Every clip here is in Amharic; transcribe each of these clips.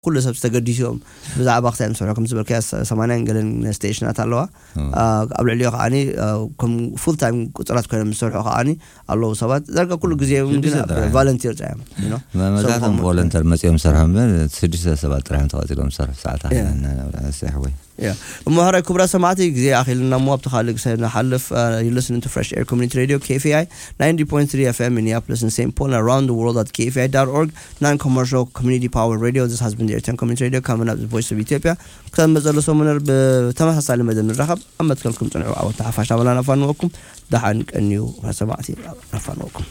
ኩሉ ሰብ ዝተገዲሶም ብዛዕባ ክሳይ ምስርሑ ከም ዝበልከ ሰማንያን ገለን ስቴሽናት ኣለዋ ኣብ ልዕሊዮ ከዓኒ ከም ፉል ታይም ቁፅራት ኮይኖም ዝሰርሑ ከዓኒ ኣለዉ ሰባት ዳርጋ ኩሉ ግዜ ቫለንቲር እዮም መብዛሕትኦም ቮለንተር መፅኦም ሰርሖም ስድስተ ሰባት ጥራሕ ተቐፂሎም ዝሰርሑ ሰዓታት ስራሕ ወይ ማህራዊ ክቡራ ሰማዕቲ ግዜ ኣኺልና ሞ ኣብቲ ካልእ ግዜ ንሓልፍ ዩሊስን ቱ ፍሬሽ ኤር ኮሚኒቲ ሬድዮ KFI 90.3 FM Minneapolis and St. Paul and around the world at KFI.org non-commercial community power radio this has been the Airtime Community Radio coming up the voice of Ethiopia ክሳብ መፀሎ ሰሙነር ብተመሳሳሊ መደብ ንራኸብ ኣብ መትከልኩም ፅንዑ ኣብ ተሓፋሽ ናበላ ነፋንወኩም ደሓን ቀኒዩ ሰማዕቲ ነፋንወኩም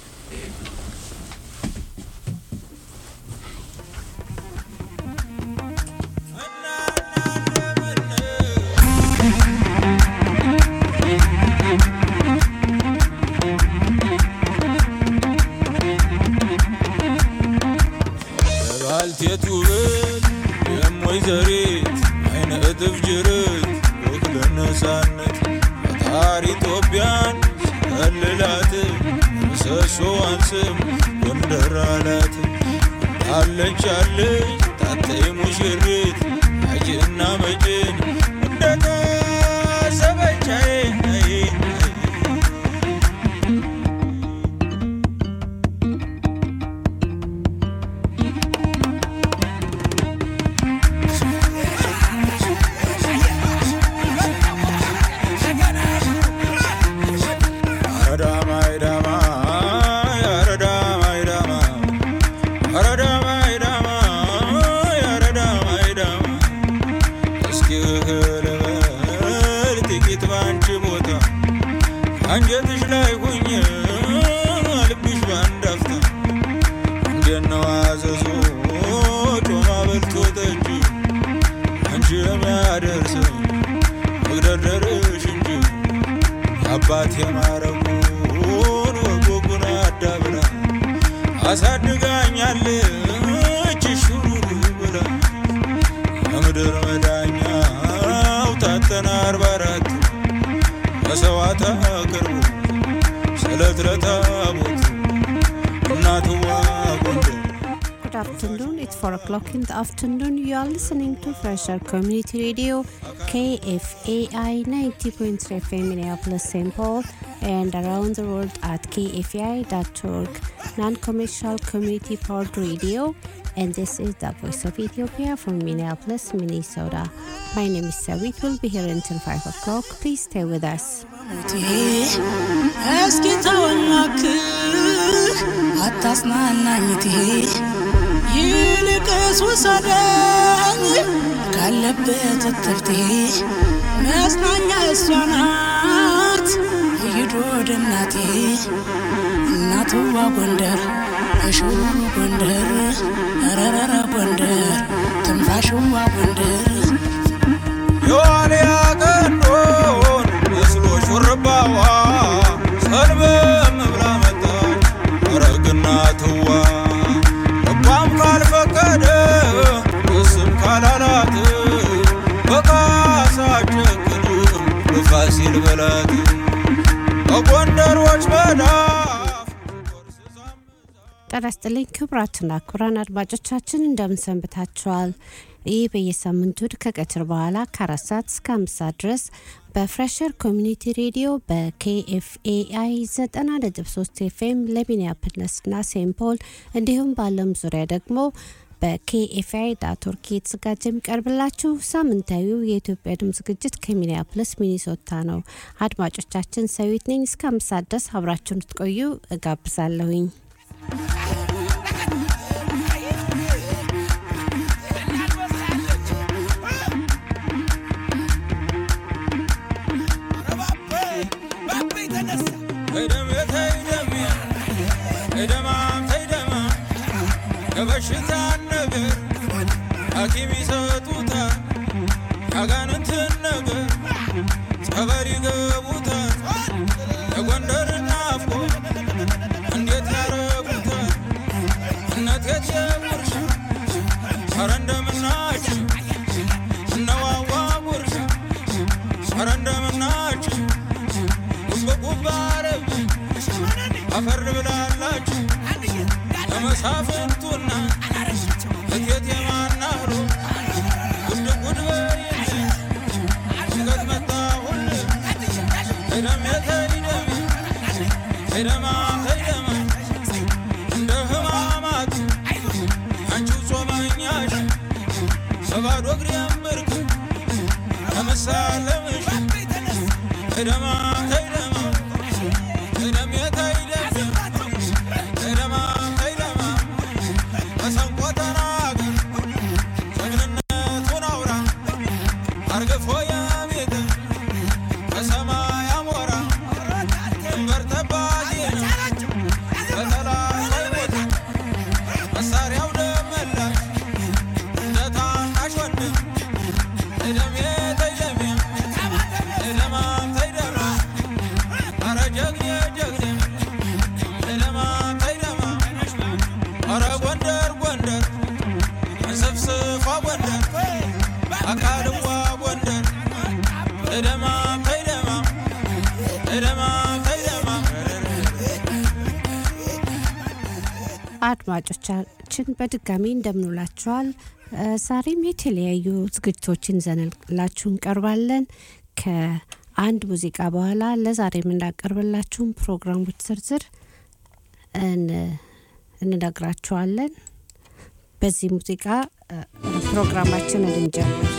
ባልቴት ውበት የሞይዘሪት አይነ እጥፍ ጅርት ወክለ ነፃነት ፈጣሪ ኢትዮጵያን ሲከልላት ምሰሶዋን ስም ጎንደር አላት አለች አለች ታተይ ሙሽሪት አጅና መጭን እንደታሰበቻዬ አንጀትሽ ላይ ሁኝ ልብሽ ባንዳፍታ እንደነው አዘዞ ጮማ በልቶ ጠጅ አንቺ የሚያደርስ መግደርደርሽ እንጂ አባት የማረጉን ወጎጉን አዳብራ አሳድጋኛለች ሹሩሩ ብላ የምድር መዳኛው ታተና አርባ አራት መስዋዕት አቅርቡ ስለት ለታቦት እናትዋ ጎንደር Good afternoon. It's 4 o'clock in the afternoon. You are listening to Fresher Community Radio, KFAI 90.3 FM Minneapolis, St. Paul, and around the world at kfai.org, non commercial community powered radio. And this is the voice of Ethiopia from Minneapolis, Minnesota. My name is Sawit. We'll be here until 5 o'clock. Please stay with us. እስኪ ተወናክህ አታጽናናኝቴ ይልቅስ ውሰደኝ ካለበት እትብቴ መጽናኛ እሷ ናት ይዶ ወደ እናቴ እናትዋ ጎንደር እሽው ጎንደር ረረረ ጎንደር ትንፋሽዋ ጎንደር የዋልያ ቀንዶን መስሎ ሹርባዋ ሰልበም ብላ መጣች ረግና ትዋ ልቧም ካልፈቀደ እስም ካላላት በካሳ ጨክንም በፋሲል በላት በጎንደሮች መዳፍ ጤና ይስጥልኝ ክቡራትና ክቡራን አድማጮቻችን እንደምን ሰንብታችኋል? ይህ በየሳምንቱ እሁድ ከቀትር በኋላ ከአራት ሰዓት እስከ አምስት ሰዓት ድረስ በፍሬሸር ኮሚኒቲ ሬዲዮ በኬኤፍኤአይ ዘጠና ነጥብ ሶስት ኤፍኤም ለሚኒያፖሊስና ሴንት ፖል እንዲሁም በዓለም ዙሪያ ደግሞ በኬኤፍአይ ዳት ኦርግ የተዘጋጀ የሚቀርብላችሁ ሳምንታዊው የኢትዮጵያ ድምፅ ዝግጅት ከሚኒያፖሊስ ሚኒሶታ ነው። አድማጮቻችን ሰዊት ነኝ። እስከ አምስት ሰዓት ድረስ አብራችሁን ትቆዩ እጋብዛለሁኝ። የበሽታ ነገር ሐኪም ይሰጡታል፣ ያጋንንትን ነገር ጸበል ይገቡታል። የጎንደር ናፍቆ እንዴት ያረጉታል? እነት የትየጉርሻ ኧረ እንደምናችሁ እነዋዋ ጉርሻ ኧረ እንደምናችሁ ጉብጉብ አረብ አፈር ብላላችሁ ለመሳፍንቱና እቴት የማና ተይደሜ ተይደሜ ተይደማ ተይደማ እንደ ህማማት አንቺው ጾመኛሽ በባዶ እግሬ ምርክ ከመሳለምሽ ተይደማ ተይደማ ተይደሜ ተይደሜ ተይደማ ተይደማ መሰንቆ ተናገር ጀግንነቱን አውራ አርግፎ የቤት በሰማይ አሞራ ድንበር ጠባቂ ነው በጠላት አይሞትም መሳሪያው ደመላሽ እንደ ታናሽ ወንድም ተይደሜ ተይደሜ ተይደማ ተይደማ ኧረ ጀግኔ ጀግኔ ተይደማ ተይደማ ኧረ ጎንደር ጎንደር እንስፍስፏ ጎንደር አካልዋ ጎንደር ተይደማ ተይደማ ተይደማ ተይደማ አድማጮቻችን በድጋሚ እንደምንውላችኋል። እ፣ ዛሬም የተለያዩ ዝግጅቶችን ይዘንላችሁ እንቀርባለን። ከአንድ ሙዚቃ በኋላ ለዛሬ የምናቀርብላችሁን ፕሮግራሞች ዝርዝር እን- እንነግራችኋለን። በዚህ ሙዚቃ እ፣ ፕሮግራማችንን እንጀምር።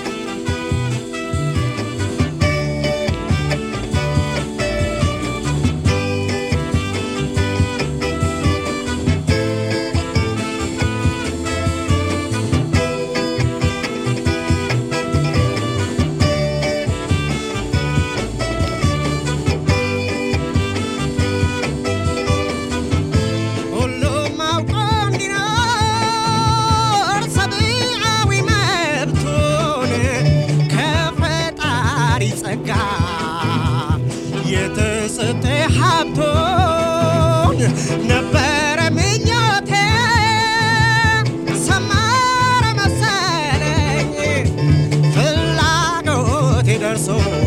ሁሉም አውቆ እንዲኖር ሰብአዊ መብቱን ከፈጣሪ ጸጋ የተሰጠ ሀብቶን ነበረ ምኞቴ ሰመረ መሰለኝ ፍላጎቴ ደርሶ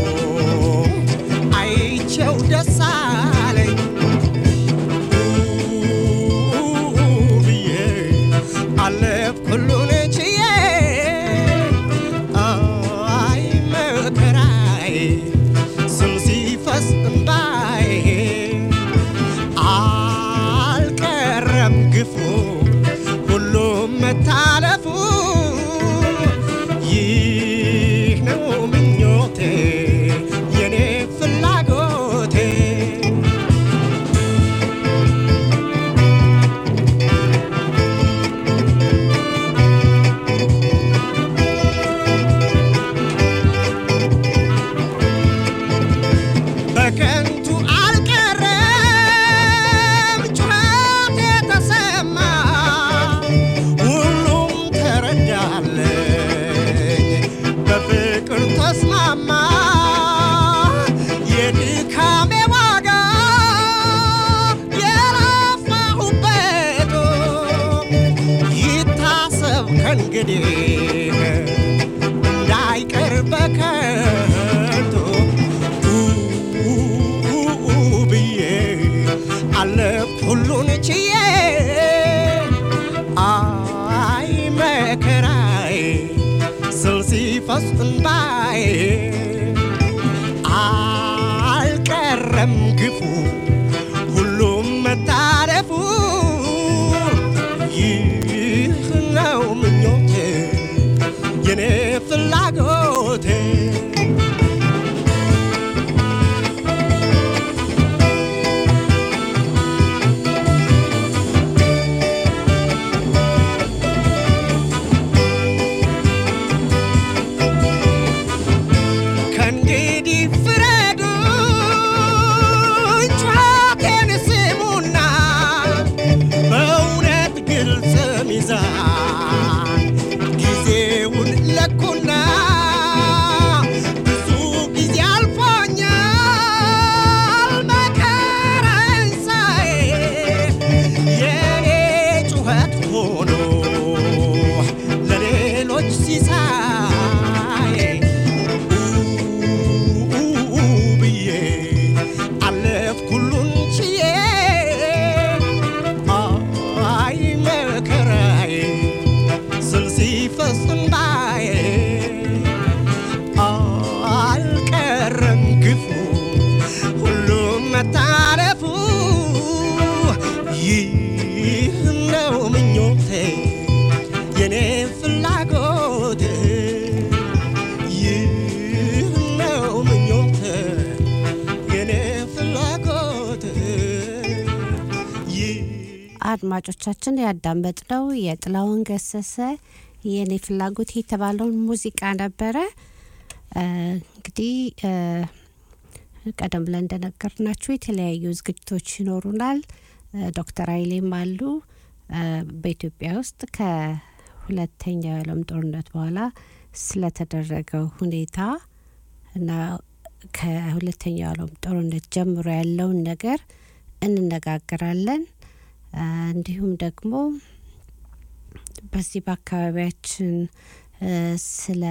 አይቼው ደስ አለኝ ብዬ አለፍ ሁሉን ችዬ አይ መከራዬ ስም ሲፈስ እንባዬ አልቀረም ግፉ ሁሉም መታለፉ ይህ ነው ምኞቴ የኔ ፍላጎቴ በከንቱ አልቀረም ጩኸት የተሰማ ሁሉም ተረዳለኝ በፍቅር ተስማማ የድካሜ ዋጋ የለፋሁበት ይታሰብ ከእንግዲህ እንዳይቀር በከንቱ ብዬ አለፍ ሁሉን ችዬ አይ መከራዬ ስል ሲፈስ እንባዬ አልቀረም ግፉ ሁሉም መታረፉ ይህ ነው ምኞቴ የኔ ፍላጎቴ ከእንግዲህ ፍረዱ ጩኸቴን ስሙና በእውነት ግልጽ ሚዛን ጊዜውን ለኩና ብዙ ጊዜ አልፎኛል መከራዬን ሳይ የኔ ጩኸት ሆኖ ለሌሎች ሲሳይ ብዬ አለፍ ሁሉን ችዬ አይ መከራዬ ስል ሲፈስ እንባዬ አልቀረም ግፉ አድማጮቻችን ያዳመጥነው የጥላውን ገሰሰ የእኔ ፍላጎት የተባለውን ሙዚቃ ነበረ። እ፣ እንግዲህ እ፣ ቀደም ብለን እንደነገርናችሁ የተለያዩ ዝግጅቶች ይኖሩናል። እ፣ ዶክተር ኃይሌም አሉ። እ፣ በኢትዮጵያ ውስጥ ከሁለተኛው የዓለም ጦርነት በኋላ ስለተደረገው ሁኔታ እና ከሁለተኛው ዓለም ጦርነት ጀምሮ ያለውን ነገር እንነጋገራለን። እ፣ እንዲሁም ደግሞ በዚህ በአካባቢያችን እ፣ ስለ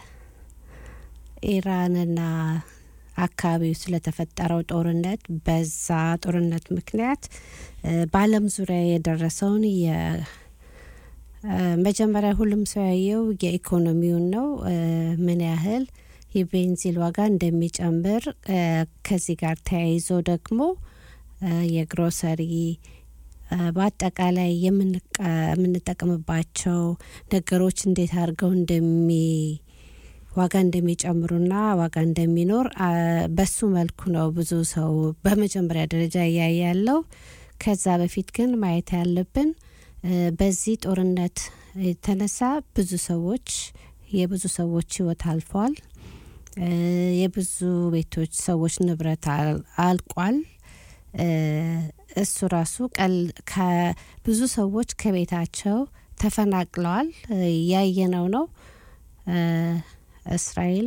ኢራንና አካባቢው ስለተፈጠረው ጦርነት በዛ ጦርነት ምክንያት እ፣ በዓለም ዙሪያ የደረሰውን የ እ፣ መጀመሪያ ሁሉም ሰው ያየው የኢኮኖሚውን ነው። እ፣ ምን ያህል የቤንዚን ዋጋ እንደሚጨምር እ፣ ከዚህ ጋር ተያይዞ ደግሞ እ፣ የግሮሰሪ እ፣ በአጠቃላይ የምንቀ- የምንጠቀምባቸው ነገሮች እንዴት አድርገው እንደሚ ዋጋ እንደሚጨምሩና ዋጋ እንደሚኖር አ፣ በሱ መልኩ ነው ብዙ ሰው በመጀመሪያ ደረጃ እያየ ያለው። ከዛ በፊት ግን ማየት ያለብን እ፣ በዚህ ጦርነት የተነሳ ብዙ ሰዎች የብዙ ሰዎች ሕይወት አልፏል። እ፣ የብዙ ቤቶች ሰዎች ንብረት አል- አልቋል። እ፣ እሱ ራሱ ቀል ከብዙ ሰዎች ከቤታቸው ተፈናቅለዋል። እ፣ ያየነው ነው። እ፣ እስራኤል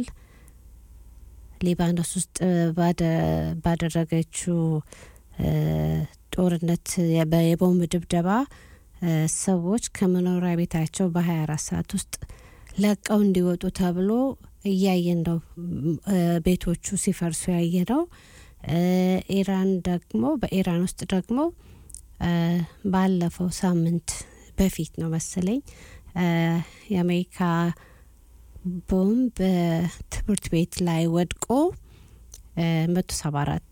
ሊባኖስ ውስጥ ባደ- ባደረገችው እ፣ ጦርነት የበ- የቦምብ ድብደባ እ፣ ሰዎች ከመኖሪያ ቤታቸው በ24 ሰዓት ውስጥ ለቀው እንዲወጡ ተብሎ እያየን ነው። ም- እ፣ ቤቶቹ ሲፈርሱ ያየ ነው። እ፣ ኢራን ደግሞ በኢራን ውስጥ ደግሞ እ፣ ባለፈው ሳምንት በፊት ነው መሰለኝ እ፣ የአሜሪካ ቦምብ በትምህርት ቤት ላይ ወድቆ መቶ ሰባ አራት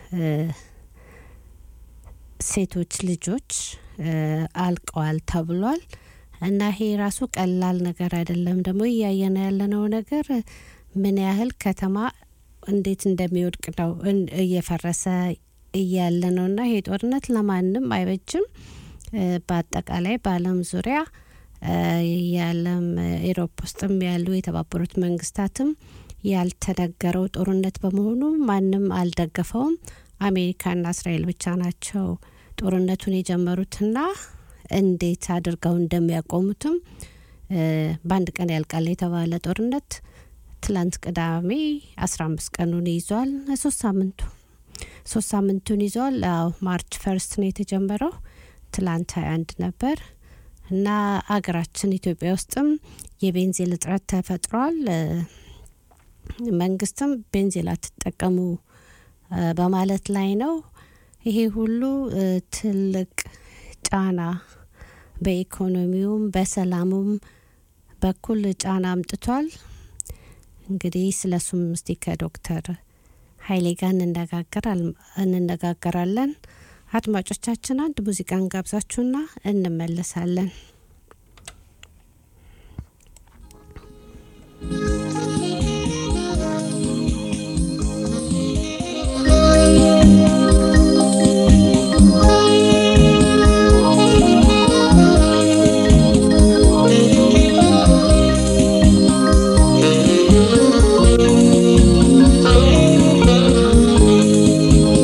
ሴቶች ልጆች እ፣ አልቀዋል ተብሏል። እና ይሄ ራሱ ቀላል ነገር አይደለም። ደግሞ እያየነ ያለነው ነገር ምን ያህል ከተማ እንዴት እንደሚወድቅ ነው እን- እየፈረሰ እያለ ነው። እና ይሄ ጦርነት ለማንም አይበጅም። እ፣ በአጠቃላይ በዓለም ዙሪያ እ፣ የዓለም ኢሮፕ ውስጥም ያሉ የተባበሩት መንግስታትም ያልተነገረው ጦርነት በመሆኑ ማንም አልደገፈውም። አሜሪካና እስራኤል ብቻ ናቸው ጦርነቱን የጀመሩትና እንዴት አድርገው እንደሚያቆሙትም እ፣ በአንድ ቀን ያልቃል የተባለ ጦርነት ትላንት ቅዳሜ አስራ አምስት ቀኑን ይዟል። ሶስት ሳምንቱ ሶስት ሳምንቱን ይዟል። አዎ ማርች ፈርስት ነው የተጀመረው። ትላንት ሀያ አንድ ነበር እና አገራችን ኢትዮጵያ ውስጥም የቤንዚን እጥረት ተፈጥሯል። እ፣ መንግስትም ቤንዚን አትጠቀሙ እ፣ በማለት ላይ ነው። ይሄ ሁሉ እ፣ ትልቅ ጫና በኢኮኖሚውም በሰላሙም በኩል ጫና አምጥቷል። እንግዲህ ስለ እሱም እስቲ ከዶክተር ሀይሌ ጋር እንነጋገራል- እንነጋገራለን። አድማጮቻችን አንድ ሙዚቃን ጋብዛችሁና እንመለሳለን።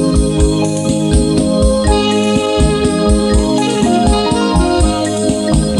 Thank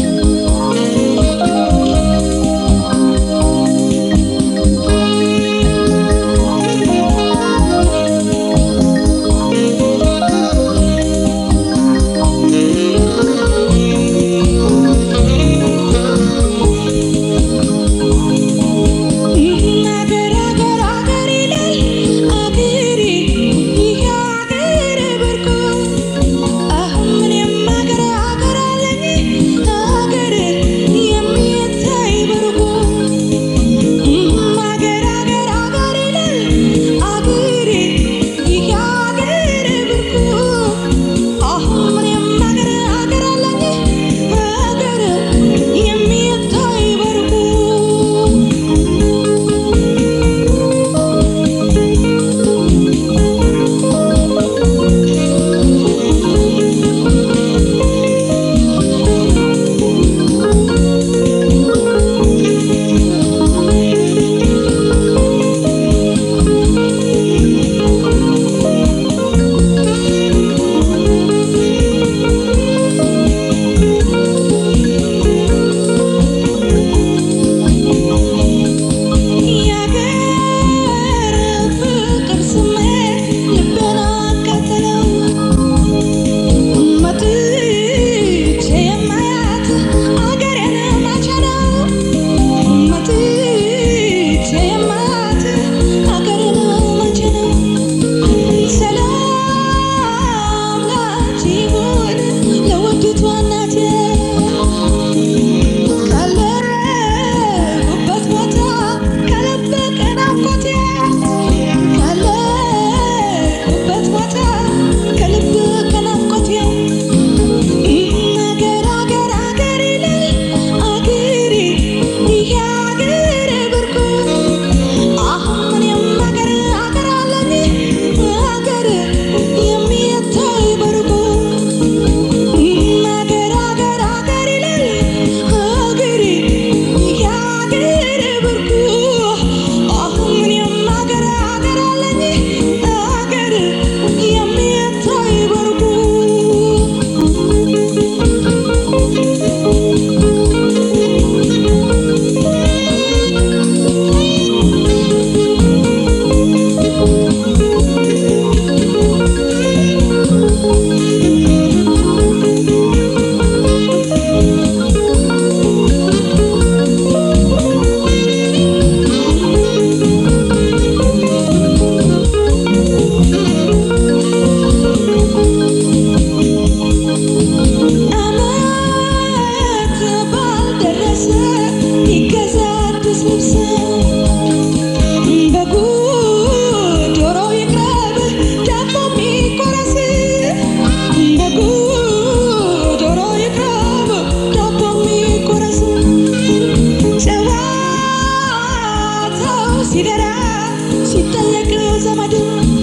ሲደራ ሲጠለቅ ዘመዱ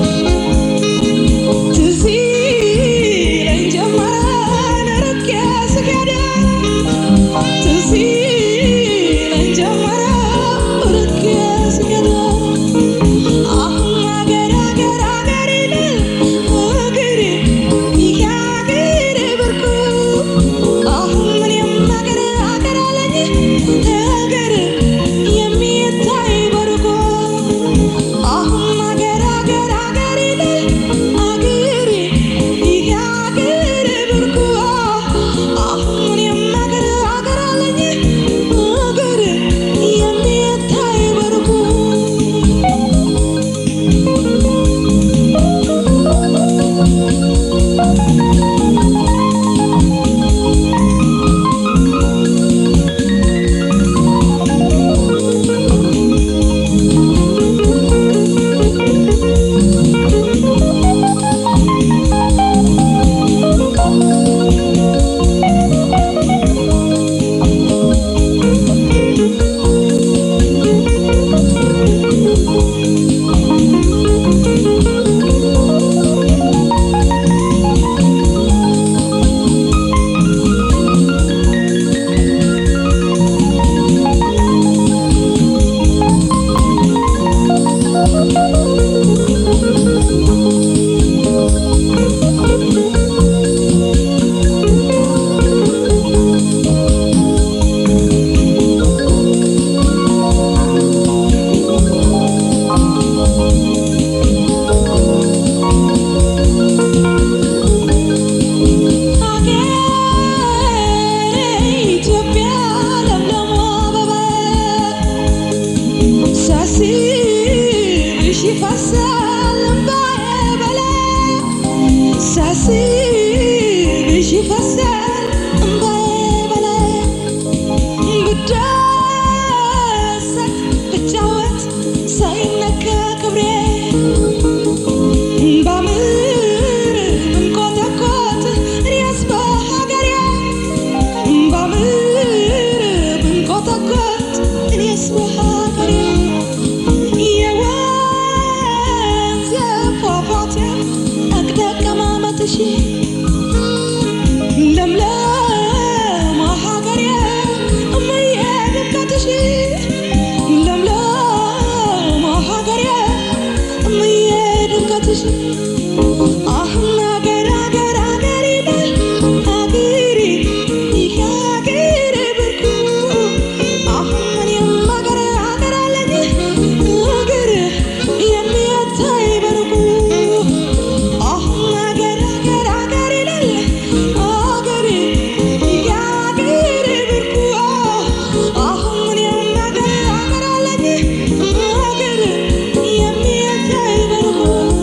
ትዝ ይለኝ ጀመረ ርቄ ስሄድ ትዝ ይለኝ ጀመረ ርቄ ስሄድ አሁን አገር አገር አገር ይላል እግሬ ይሄ አገር ብርቁ አሁን እኔም አገር አገር አለኝ ነገር የሚታይ በርቁ አሁን አገር አገር አገር ይላል አገሬ ይሄ አገር ብርቁ አሁን እኔም አገር አገር አለኝ ነገር የሚታይ በርቁ አገሬ ኢትዮጵያ ለምለሟ አበባ ሳስብሽ ይፈሳል እምባዬ በላይ ሳስብሽ ይፈሳል እምባዬ በላይ ብደሰት ብጫወት ሳይነካ ክብሬ ባምር ብንቆጠቆጥ እኔስ በሀገሬ ባምር ብንቆጠቆጥ እኔስ በሀገሬ የወንዝ ፏፏቴ አቅደቀማመጥሽ ለምለም ሀገሬ እምዬ ድምቀትሽ ለምለም ሀገሬ እምዬ ድምቀትሽ አሁን አገር አገር አገር ይላል አገሬ ይሄ አገር ብርቁ አሁን እኔም አገር አገር አለኝ አገር የሚታይ በርቁ አሁን አገር አገር አገር ይላል አገሬ ይሄ አገር ብርቁ አሁን እኔም አገር አገር አለኝ አገር የሚታይ በርቁ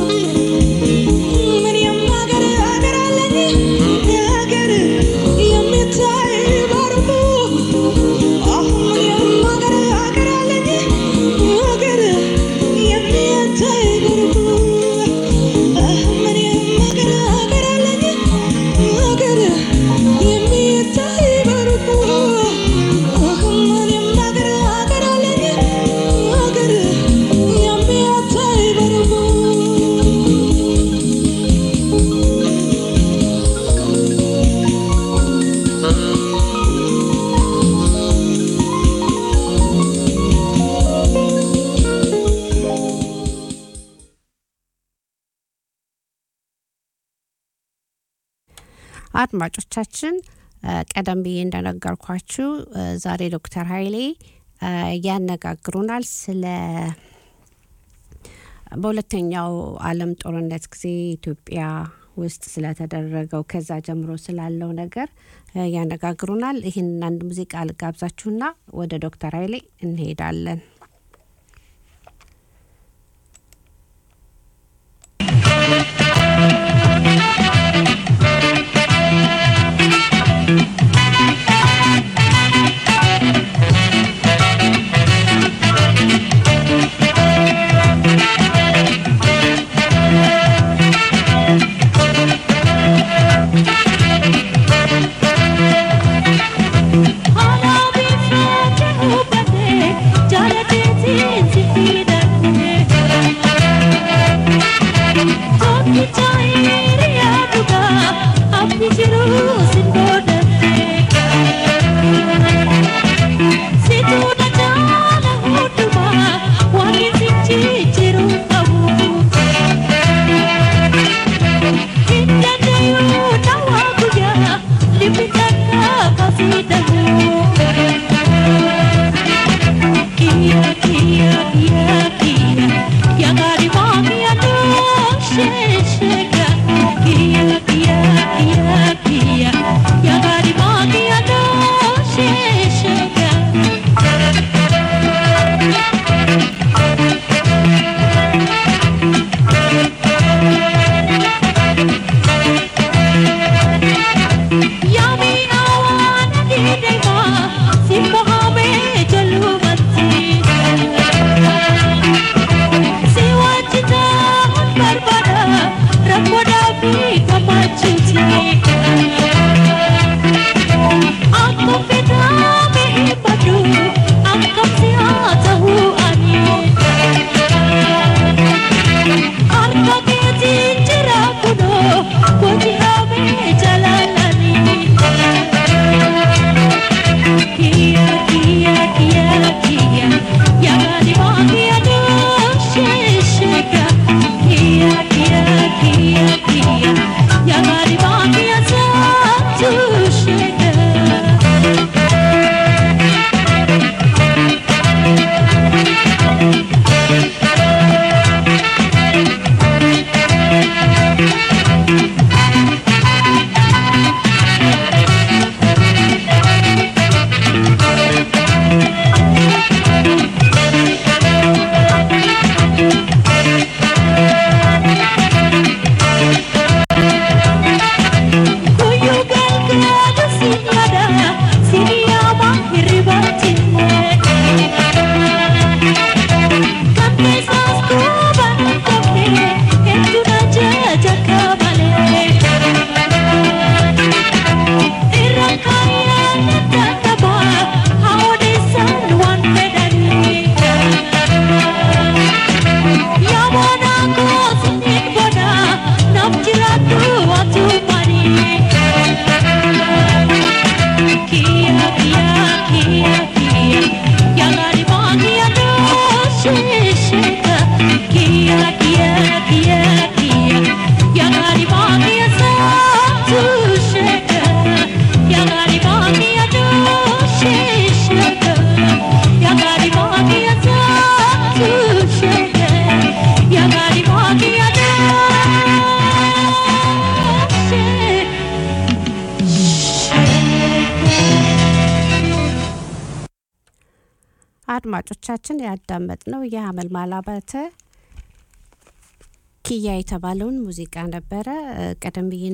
ምን የማገር አገር አለኝ ነገር የሚታይ ባርኩ አሁን ምን የማገር አገር አለኝ ነገር የሚታይ ባርኩ ምን የማገር አገር አለኝ ነገር የሚታይ ባርኩ ምን የማገር አገር አለኝ ነገር የሚታይ ባርኩ አድማጮቻችን እ፣ ቀደም ብዬ እንደነገርኳችሁ እ፣ ዛሬ ዶክተር ኃይሌ እ፣ ያነጋግሩናል ስለ በሁለተኛው ዓለም ጦርነት ጊዜ ኢትዮጵያ ውስጥ ስለተደረገው ከዛ ጀምሮ ስላለው ነገር እ፣ ያነጋግሩናል። ይህን አንድ ሙዚቃ ልጋብዛችሁና ወደ ዶክተር ኃይሌ እንሄዳለን። Hala bir fırça hubate, jalatetin sifida አድማጮቻችን ያዳመጥነው የሀመልማል አባተ ኪያ የተባለውን ሙዚቃ ነበረ። እ፣ ቀደም ብዬ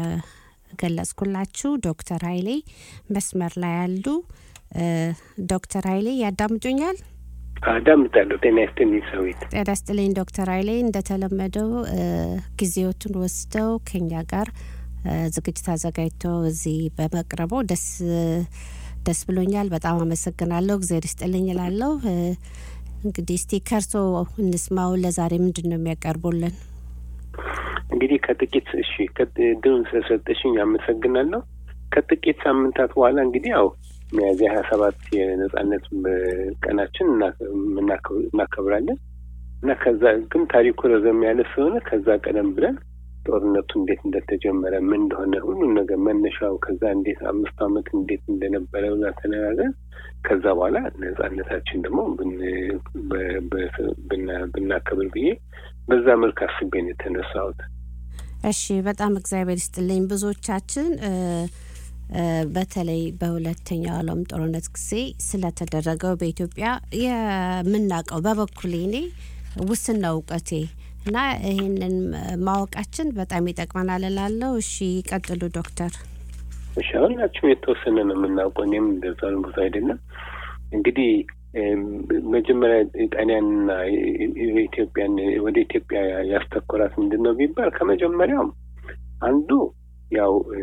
እንደገለጽኩላችሁ ዶክተር ኃይሌ መስመር ላይ ያሉ እ፣ ዶክተር ኃይሌ ያዳምጡኛል? አዳምጣለሁ። ጤና ይስጥልኝ ሰዊት። ጤና ይስጥልኝ ዶክተር ኃይሌ እንደተለመደው እ፣ ጊዜዎትን ወስደው ከኛ ጋር እ፣ ዝግጅት አዘጋጅተው እዚህ በመቅረቡ ደስ ደስ ብሎኛል። በጣም አመሰግናለሁ። እግዚአብሔር ይስጥልኝ እላለሁ። እ፣ እንግዲህ እስቲ ከርሶ እንስማው። ለዛሬ ምንድን ነው የሚያቀርቡልን? እንግዲህ ከጥቂት እሺ ድሩን ስለሰጠሽኝ አመሰግናለሁ። ከጥቂት ሳምንታት በኋላ እንግዲህ ያው ሚያዝያ ሀያ ሰባት የነጻነት ቀናችን እና- የምናከብ- እናከብራለን እና ከዛ ግን ታሪኩ ረዘም ያለ ስለሆነ ከዛ ቀደም ብለን ጦርነቱ እንዴት እንደተጀመረ ምን እንደሆነ ሁሉን ነገር መነሻው ከዛ እንዴት አምስት ዓመት እንዴት እንደነበረ ብላ ተነጋግረን ከዛ በኋላ ነጻነታችን ደግሞ ብን- በ- በ- ብና- ብናከብር ብዬ በዛ መልክ አስቤ ነው የተነሳሁት። እሺ በጣም እግዚአብሔር ይስጥልኝ። ብዙዎቻችን እ፣ እ፣ በተለይ በሁለተኛው ዓለም ጦርነት ጊዜ ስለተደረገው በኢትዮጵያ የምናውቀው በበኩሌ እኔ ውስን ነው እውቀቴ እና ይህንን ማወቃችን በጣም ይጠቅመናል እላለሁ። እሺ ቀጥሉ ዶክተር። እሺ ሁላችንም የተወሰነ ነው የምናውቀው። እኔም እንደዛ ነው፣ ብዙ አይደለም። እንግዲህ እም፣ መጀመሪያ ጣሊያንና ኢትዮጵያን ወደ ኢትዮጵያ ያስተኮራት ምንድን ነው ቢባል ከመጀመሪያውም አንዱ ያው እ፣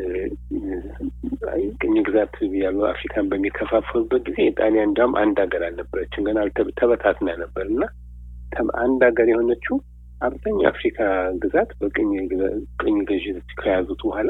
ቅኝ ግዛት ያሉ አፍሪካን በሚከፋፈሉበት ጊዜ ጣሊያን እንዲያውም አንድ ሀገር አልነበረችም፣ ገና አልተ- ተበታትና ነበር እና ተም- አንድ ሀገር የሆነችው አብዛኛው አፍሪካ ግዛት በቅኝ ግዛ- ቅኝ ገዢዎች ከያዙት በኋላ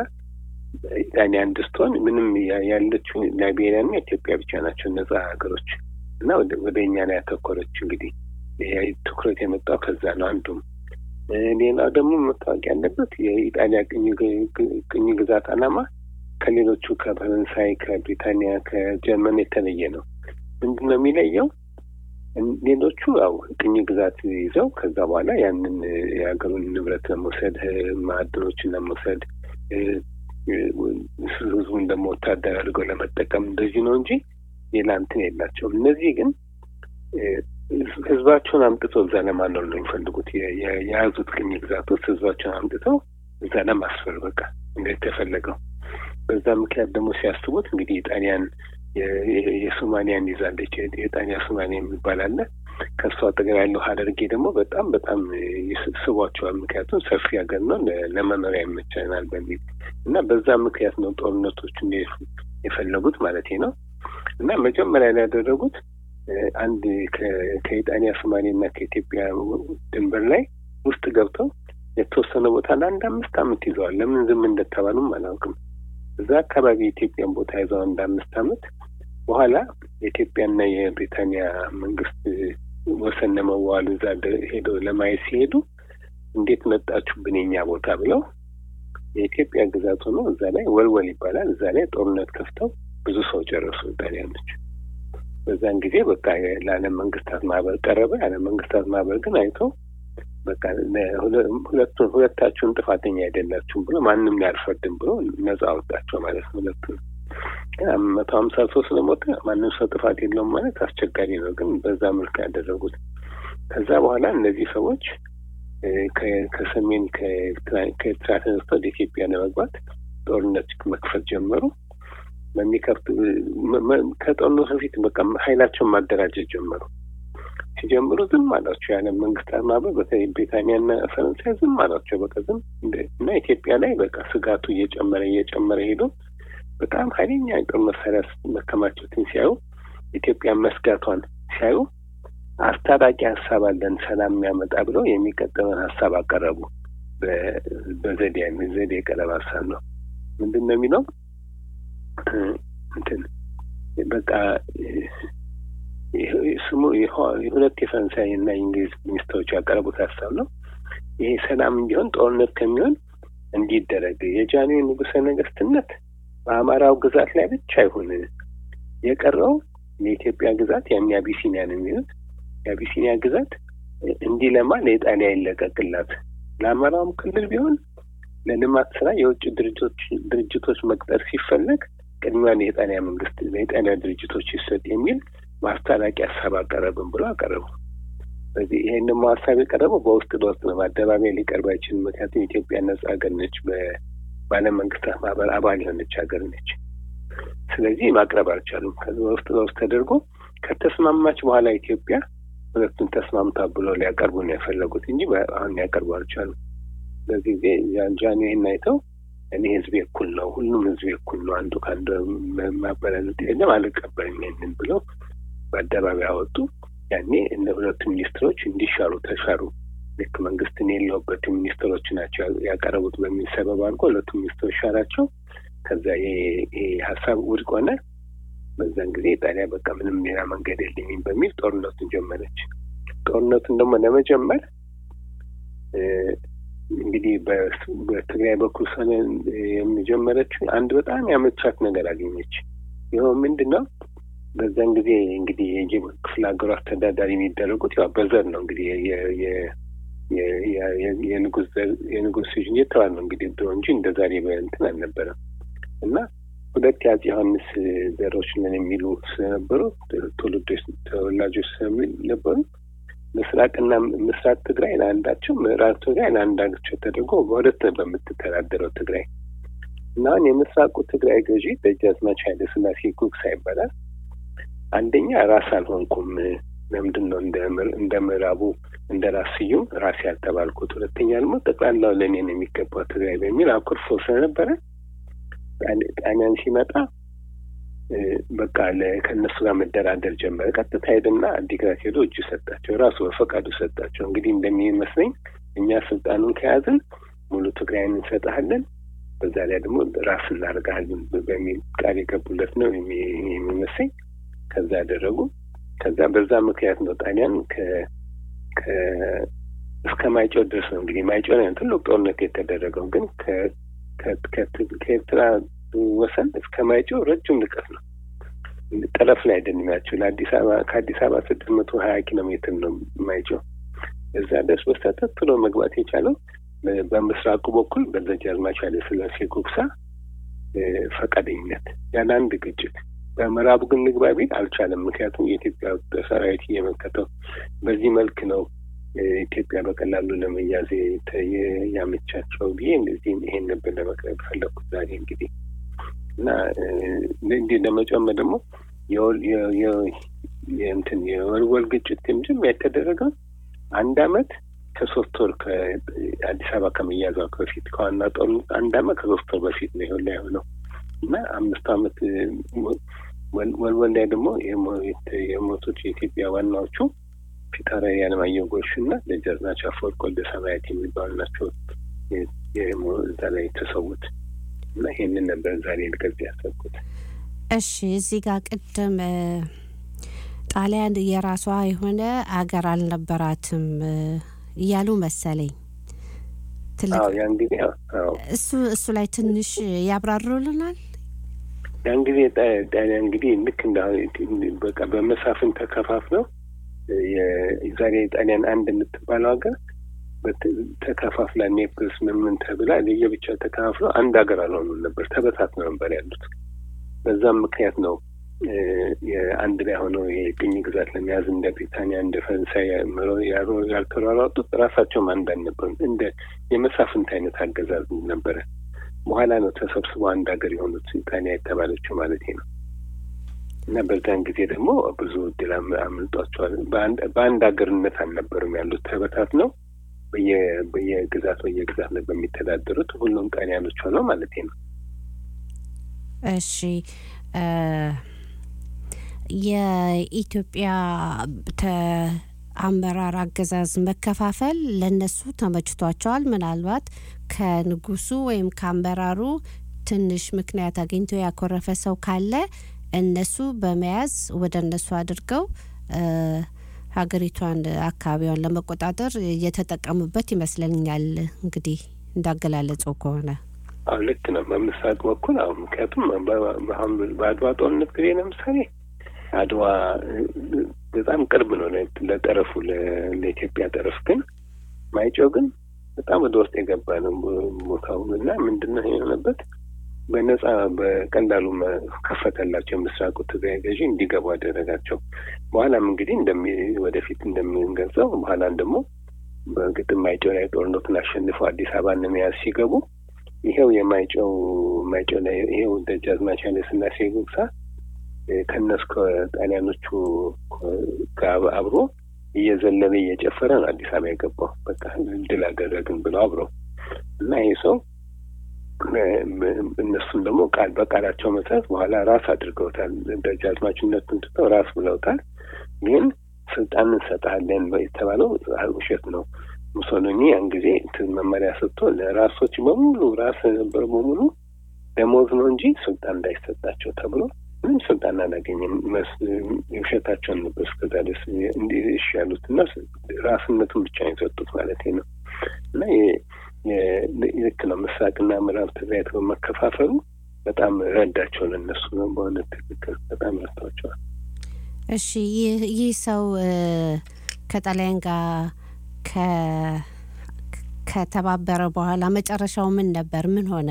ኢጣሊያ አንድ ስትሆን ምንም ያ- ያለችው ላይቤሪያና ኢትዮጵያ ብቻ ናቸው ነጻ ሀገሮች እና ወደ- ወደ እኛ ላይ ያተኮረች እንግዲህ ይሄ ትኩረት የመጣው ከዛ ነው አንዱም እ፣ ሌላው ደግሞ መታወቅ ያለበት የኢጣሊያ ቅኝ ግ- ግ- ቅኝ ግዛት ዓላማ ከሌሎቹ ከፈረንሳይ፣ ከብሪታንያ፣ ከጀርመን የተለየ ነው። ምንድን ነው የሚለየው? እን- ሌሎቹ ያው ቅኝ ግዛት ይዘው ከዛ በኋላ ያንን እ፣ የሀገሩን ንብረት ለመውሰድ እ፣ ማዕድኖችን ለመውሰድ እ፣ እ፣ ህዝቡን ደግሞ ወታደር አድርገው ለመጠቀም እንደዚህ ነው እንጂ ሌላ እንትን የላቸውም። እነዚህ ግን እ፣ ህዝባቸውን አምጥተው እዛ ለማኖር ነው የሚፈልጉት። የ- የ- የያዙት ቅኝ ግዛት ውስጥ ህዝባቸውን አምጥተው እዛ ለማስፈር በቃ እንደተፈለገው። በዛ ምክንያት ደግሞ ሲያስቡት እንግዲህ ጣሊያን የ- የ- የሶማሊያን ይዛለች። የ- የጣሊያ ሶማሊያ የሚባል አለ። ከእሱ አጠገብ ያለው ሀረርጌ ደግሞ በጣም በጣም ይስ- ስቧቸዋል። ምክንያቱም ሰፊ ሀገር ነው፣ ለ- ለመኖሪያ ይመቸናል በሚል እና በዛ ምክንያት ነው ጦርነቶቹን የፍ- የፈለጉት ማለት ነው። እና መጀመሪያ ላይ ያደረጉት እ፣ አንድ ከ- ከኢጣሊያ ሶማሌ እና ከኢትዮጵያ ድንበር ላይ ውስጥ ገብተው የተወሰነ ቦታ ለአንድ አምስት ዓመት ይዘዋል። ለምን ዝም እንደተባሉም አላውቅም። እዛ አካባቢ የኢትዮጵያን ቦታ ይዘው አንድ አምስት ዓመት በኋላ የኢትዮጵያና የብሪታንያ መንግስት ወሰን ለመዋሉ እዛ ደ- ሄደው ለማየት ሲሄዱ እንዴት መጣችሁብን የኛ ቦታ ብለው የኢትዮጵያ ግዛት ሆኖ እዛ ላይ ወልወል ይባላል። እዛ ላይ ጦርነት ከፍተው ብዙ ሰው ጨረሱ ጣሊያኖች። በዛን ጊዜ በቃ ለዓለም መንግስታት ማህበር ቀረበ። የዓለም መንግስታት ማህበር ግን አይተው በቃ ለሁለ- ሁለቱን ሁለታችሁን ጥፋተኛ አይደላችሁም ብሎ ማንም ላይ አልፈርድም ብሎ ነጻ አወጣቸው ማለት ነው። ሁለቱን ግን መቶ ሀምሳ ሰው ስለሞተ ማንም ሰው ጥፋት የለውም ማለት አስቸጋሪ ነው። ግን በዛ መልክ ያደረጉት ከዛ በኋላ እነዚህ ሰዎች እ፣ ከ- ከሰሜን ከኤርትራ ከኤርትራ ተነስተው ወደ ኢትዮጵያ ለመግባት ጦርነት መክፈት ጀመሩ። በሚከፍት መ- መ- ከጦርነቱ በፊት በቃ ኃይላቸውን ማደራጀት ጀመሩ። ሲጀምሩ ዝም አላቸው የዓለም መንግስታት ማህበር በተለይ ብሪታንያና ፈረንሳይ ዝም አላቸው። በቃ ዝም እንደ- እና ኢትዮጵያ ላይ በቃ ስጋቱ እየጨመረ እየጨመረ ሄዶ በጣም ኃይለኛ የጦር መሳሪያ መከማቸትን ሲያዩ ኢትዮጵያ መስጋቷን ሲያዩ አስታራቂ ሀሳብ አለን ሰላም የሚያመጣ ብለው የሚቀጥለውን ሀሳብ አቀረቡ። በ- በዘዴ ዘዴ የቀረበ ሀሳብ ነው። ምንድን ነው የሚለው እንትን በቃ ስሙ የሁለት የፈረንሳይ እና የእንግሊዝ ሚኒስትሮች ያቀረቡት ሀሳብ ነው። ይሄ ሰላም እንዲሆን ጦርነት ከሚሆን እንዲደረግ የጃንሆይ ንጉሠ ነገስትነት በአማራው ግዛት ላይ ብቻ ይሁን፣ የቀረው የኢትዮጵያ ግዛት ያን የአቢሲኒያ ነው የሚሉት የአቢሲኒያ ግዛት እንዲለማ ለኢጣሊያ ይለቀቅላት፣ ለአማራውም ክልል ቢሆን ለልማት ስራ የውጭ ድርጅቶች ድርጅቶች መቅጠር ሲፈለግ ቅድሚያ ለኢጣሊያ መንግስት ለኢጣሊያ ድርጅቶች ይሰጥ የሚል ማስታራቂ ሀሳብ አቀረብን ብሎ አቀረቡ። ስለዚህ ይሄን ደግሞ ሀሳብ የቀረበው በውስጥ ለውስጥ ነው። በአደባባይ ሊቀርብ አይችልም። ምክንያቱም ኢትዮጵያ ነጻ ሀገር ነች። በዓለም መንግስታት ማህበር አባል የሆነች ሀገር ነች። ስለዚህ ማቅረብ አልቻሉም። ከዚ በውስጥ ለውስጥ ተደርጎ ከተስማማች በኋላ ኢትዮጵያ ሁለቱን ተስማምታ ብሎ ሊያቀርቡ ነው የፈለጉት እንጂ አሁን ሊያቀርቡ አልቻሉም። በዚህ ጊዜ ጃን ይህን አይተው እኔ ህዝቤ እኩል ነው፣ ሁሉም ህዝቤ እኩል ነው፣ አንዱ ከአንዱ ማበላለጥ የለም፣ አልቀበልም ይሄንን ብለው በአደባባይ አወጡ። ያኔ እነ ሁለቱ ሚኒስትሮች እንዲሻሩ ተሻሩ። ልክ መንግስትን የለውበት ሚኒስትሮች ናቸው ያቀረቡት በሚል ሰበብ አድርጎ ሁለቱ ሚኒስትሮች ሻራቸው። ከዛ ይሄ ሀሳብ ውድቅ ሆነ። በዛን ጊዜ ጣሊያ በቃ ምንም ሌላ መንገድ የለኝም በሚል ጦርነቱን ጀመረች። ጦርነቱን ደግሞ ለመጀመር እንግዲህ በትግራይ በኩል ሰነ የሚጀመረችው አንድ በጣም ያመቻት ነገር አገኘች። ይኸው ምንድን ነው? በዛን ጊዜ እንግዲህ የክፍለ ሀገሩ አስተዳዳሪ የሚደረጉት ያው በዘር ነው እንግዲህ የንጉስ ልጅ እየተባለ ነው እንግዲህ ድሮ እንጂ እንደ ዛሬ በእንትን አልነበረም። እና ሁለት የአፄ ዮሐንስ ዘሮች ነን የሚሉ ስለነበሩ ትውልዶች ተወላጆች ስለነበሩ ምስራቅና ምስራቅ ትግራይ ለአንዳቸው ምዕራብ ትግራይ ለአንዳቸው ተደርጎ በሁለት በምትተዳደረው ትግራይ እና አሁን የምስራቁ ትግራይ ገዢ ደጃዝማች ኃይለ ሥላሴ ጉግሳ ይባላል። አንደኛ ራስ አልሆንኩም፣ ለምንድን ነው እንደ ምዕራቡ እንደ ራስ ስዩም ራስ ያልተባልኩት? ሁለተኛ ደግሞ ጠቅላላው ለእኔ ነው የሚገባው ትግራይ በሚል አኩርፎ ስለነበረ ጣሊያን ሲመጣ በቃ ከእነሱ ጋር መደራደር ጀመረ። ቀጥታ ሄደና አዲግራት ሄዶ እጁ ሰጣቸው፣ ራሱ በፈቃዱ ሰጣቸው። እንግዲህ እንደሚመስለኝ እኛ ስልጣኑን ከያዝን ሙሉ ትግራይን እንሰጥሃለን፣ በዛ ላይ ደግሞ ራስ እናደርግሃለን በሚል ቃል የገቡለት ነው የሚመስለኝ። ከዛ ያደረጉ ከዛ በዛ ምክንያት ነው ጣሊያን እስከ ማይጨው ድረስ ነው እንግዲህ ማይጨው ላይ ትልቅ ጦርነት የተደረገው ግን ከኤርትራ ወሰን እስከ ማይጨው ረጅም ርቀት ነው። ጠረፍ ላይ አይደለም ለአዲስ አበባ ከአዲስ አበባ ስድስት መቶ ሀያ ኪሎ ሜትር ነው ማይጨው። እዛ ድረስ በስተት ብሎ መግባት የቻለው በምስራቁ በኩል በደጃዝማች ኃይለ ሥላሴ ጉግሳ ፈቃደኝነት ያለ አንድ ግጭት። በምዕራቡ ግን ንግባ ቢል አልቻለም። ምክንያቱም የኢትዮጵያ ሰራዊት እየመከተው በዚህ መልክ ነው ኢትዮጵያ በቀላሉ ለመያዝ ያመቻቸው ብዬ እንደዚህ ይሄን ነበር ለመቅረብ ፈለኩት ዛሬ እንግዲህ እና እንዲህ ለመጨመር ደግሞ እንትን የወልወል ግጭት መጀመሪያ የተደረገው አንድ አመት ከሶስት ወር ከአዲስ አበባ ከመያዟ በፊት ከዋና ጦርነት አንድ አመት ከሶስት ወር በፊት ነው ይሆን ላይ ሆነው እና አምስት አመት ወልወል ላይ ደግሞ የሞቱት የኢትዮጵያ ዋናዎቹ ፊታውራሪ አለማየሁ ጎሹ እና ደጃዝማች አፈወርቅ ወልደ ሰማያት የሚባሉ ናቸው እዛ ላይ የተሰዉት እና ይሄንን ነበር ዛሬ ልገልጽ ያሰብኩት። እሺ እዚህ ጋር ቅድም ጣሊያን የራሷ የሆነ አገር አልነበራትም እያሉ መሰለኝ። ያን ጊዜ እሱ እሱ ላይ ትንሽ ያብራሩልናል። ያን ጊዜ ጣሊያን እንግዲህ ልክ እንደ በቃ በመሳፍን ተከፋፍለው የዛሬ ጣሊያን አንድ የምትባለው ሀገር ተከፋፍላ ኔፕልስ ምን ምን ተብላ ለየብቻ ተከፋፍለው አንድ ሀገር አልሆኑም ነበር፣ ተበታትነው ነበር ያሉት። በዛም ምክንያት ነው አንድ ላይ ሆነው የቅኝ ግዛት ለመያዝ እንደ ብሪታንያ እንደ ፈረንሳይ ያልተሯሯጡት ራሳቸውም አንድ አልነበሩም። እንደ የመሳፍንት አይነት አገዛዝ ነበረ። በኋላ ነው ተሰብስበው አንድ ሀገር የሆኑት ኢጣሊያ የተባለችው ማለት ነው። እና በዛን ጊዜ ደግሞ ብዙ እድል አምልጧቸዋል። በአንድ ሀገርነት አልነበሩም ያሉት ተበታትነው በየግዛት በየግዛት ላይ በሚተዳደሩት ሁሉም ጣሊያኖች ሆነው ማለት ነው። እሺ የኢትዮጵያ አመራር አገዛዝ መከፋፈል ለነሱ ተመችቷቸዋል። ምናልባት ከንጉሱ ወይም ከአመራሩ ትንሽ ምክንያት አግኝቶ ያኮረፈ ሰው ካለ እነሱ በመያዝ ወደ እነሱ አድርገው ሀገሪቷን አካባቢዋን ለመቆጣጠር እየተጠቀሙበት ይመስለኛል። እንግዲህ እንዳገላለጸው ከሆነ አሁ ልክ ነው። በምስራቅ በኩል አሁን ምክንያቱም በአድዋ ጦርነት ጊዜ ለምሳሌ አድዋ በጣም ቅርብ ነው ለጠረፉ ለኢትዮጵያ ጠረፍ፣ ግን ማይጨው ግን በጣም ወደ ውስጥ የገባ ነው ቦታው እና ምንድን ነው የሆነበት በነጻ በቀላሉ መ- ከፈተላቸው የምስራቁ ትግራይ ገዢ እንዲገቡ አደረጋቸው። በኋላም እንግዲህ እንደሚ ወደፊት እንደምንገልጸው በኋላም ደግሞ በግጥም ማይጨው ላይ ጦርነቱን አሸንፈው አዲስ አበባን ለመያዝ ሲገቡ ይሄው የማይጨው ማይጨው ላይ ይሄው ደጃዝማች ኃይለ ሥላሴ ጉግሳ እ፣ ከእነሱ ከጣሊያኖቹ ጋር አብሮ እየዘለለ እየጨፈረ ነው አዲስ አበባ የገባው። በቃ ድል አደረግን ብለው አብረው እና ይሄ ሰው እ፣ እነሱም ደግሞ ቃል በቃላቸው መሰረት በኋላ ራስ አድርገውታል። ደጃዝማችነቱን ትተው ራስ ብለውታል። ግን ስልጣን እንሰጥሃለን የተባለው ውሸት ነው። ሙሶሎኒ ያን ጊዜ እንትን መመሪያ ሰጥቶ ለራሶች በሙሉ ራስ የነበረ በሙሉ ደሞዝ ነው እንጂ ስልጣን እንዳይሰጣቸው ተብሎ ምንም ስልጣን አላገኘም። መስ- የውሸታቸውን ነበር እስከዛ ድረስ እንዲህ እሺ ያሉት እና ራስነቱን ብቻ ነው የሰጡት ማለት ነው። እና የ- የ- ልክ ነው ምስራቅና ምዕራብ ትግራይ በመከፋፈሉ በጣም ረዳቸው ለእነሱ ነው በእውነት ትክክል በጣም ረድቷቸዋል። እሺ ይህ ይህ ሰው እ፣ ከጣሊያን ጋር ከ- ከተባበረ በኋላ መጨረሻው ምን ነበር? ምን ሆነ?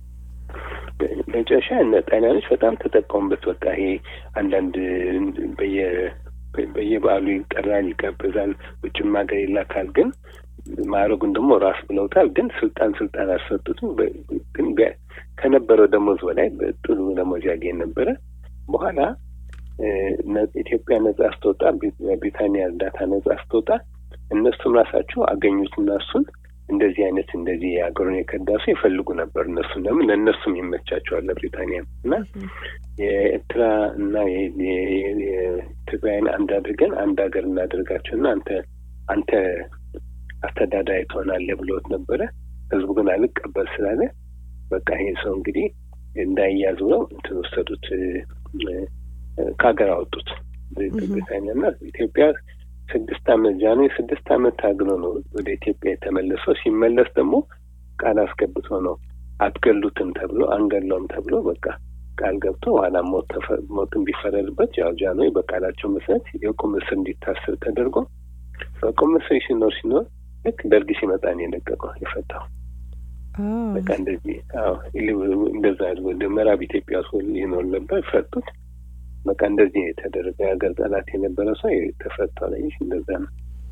መጨረሻ እነ ጣሊያኖች በጣም ተጠቀሙበት። በቃ ይሄ አንዳንድ በየ በየበዓሉ ይጠራል፣ ይጋበዛል፣ ውጭም ሀገር ይላካል። ግን ማዕረጉን ደግሞ ራስ ብለውታል። ግን ስልጣን ስልጣን አልሰጡትም። በ- ግን ቢያ- ከነበረው ደሞዝ በላይ ጥሩ ደሞዝ ያገኝ ነበረ። በኋላ እ፣ ነ- ኢትዮጵያ ነጻ ስትወጣ ብሪ- ብሪታንያ እርዳታ ነጻ ስትወጣ እነሱም ራሳቸው አገኙትና እሱን እንደዚህ አይነት እንደዚህ የሀገሩን የከዳሱ ይፈልጉ ነበር። እነሱም ለምን ለእነሱም ይመቻቸዋል ለብሪታንያም እና የኤርትራ እና የ- የ- የ- የትግራይን አንድ አድርገን አንድ ሀገር እናደርጋቸው እና አንተ አንተ አስተዳዳሪ ትሆናለህ ብሎት ነበረ። ህዝቡ ግን አልቀበል ስላለ በቃ ይሄ ሰው እንግዲህ እንዳይያዝ ብለው እንትን ወሰዱት፣ እ፣ እ፣ ከሀገር አወጡት ብሪታንያ እና ኢትዮጵያ ስድስት አመት ጃንሆይ ስድስት አመት ታግሎ ነው ወደ ኢትዮጵያ የተመለሰው። ሲመለስ ደግሞ ቃል አስገብቶ ነው አትገሉትም ተብሎ አንገለውም ተብሎ በቃ ቃል ገብቶ ኋላ ሞት ተፈ- ሞትን ቢፈረድበት ያው ጃንሆይ በቃላቸው መሰረት የቁም እስር እንዲታሰር ተደርጎ በቁም እስር ሲኖር ሲኖር ልክ ደርግ ሲመጣ ነው የለቀቀው የፈታው። በቃ እንደዚህ አዎ ኢሊ- እንደዛ ወደ ምዕራብ ኢትዮጵያ ውስጥ ይኖር ነበር ፈቱት። በቃ እንደዚህ ነው የተደረገ የሀገር ጠላት የነበረ ሰው የተፈታ ነው። ይህ እንደዛ ነው።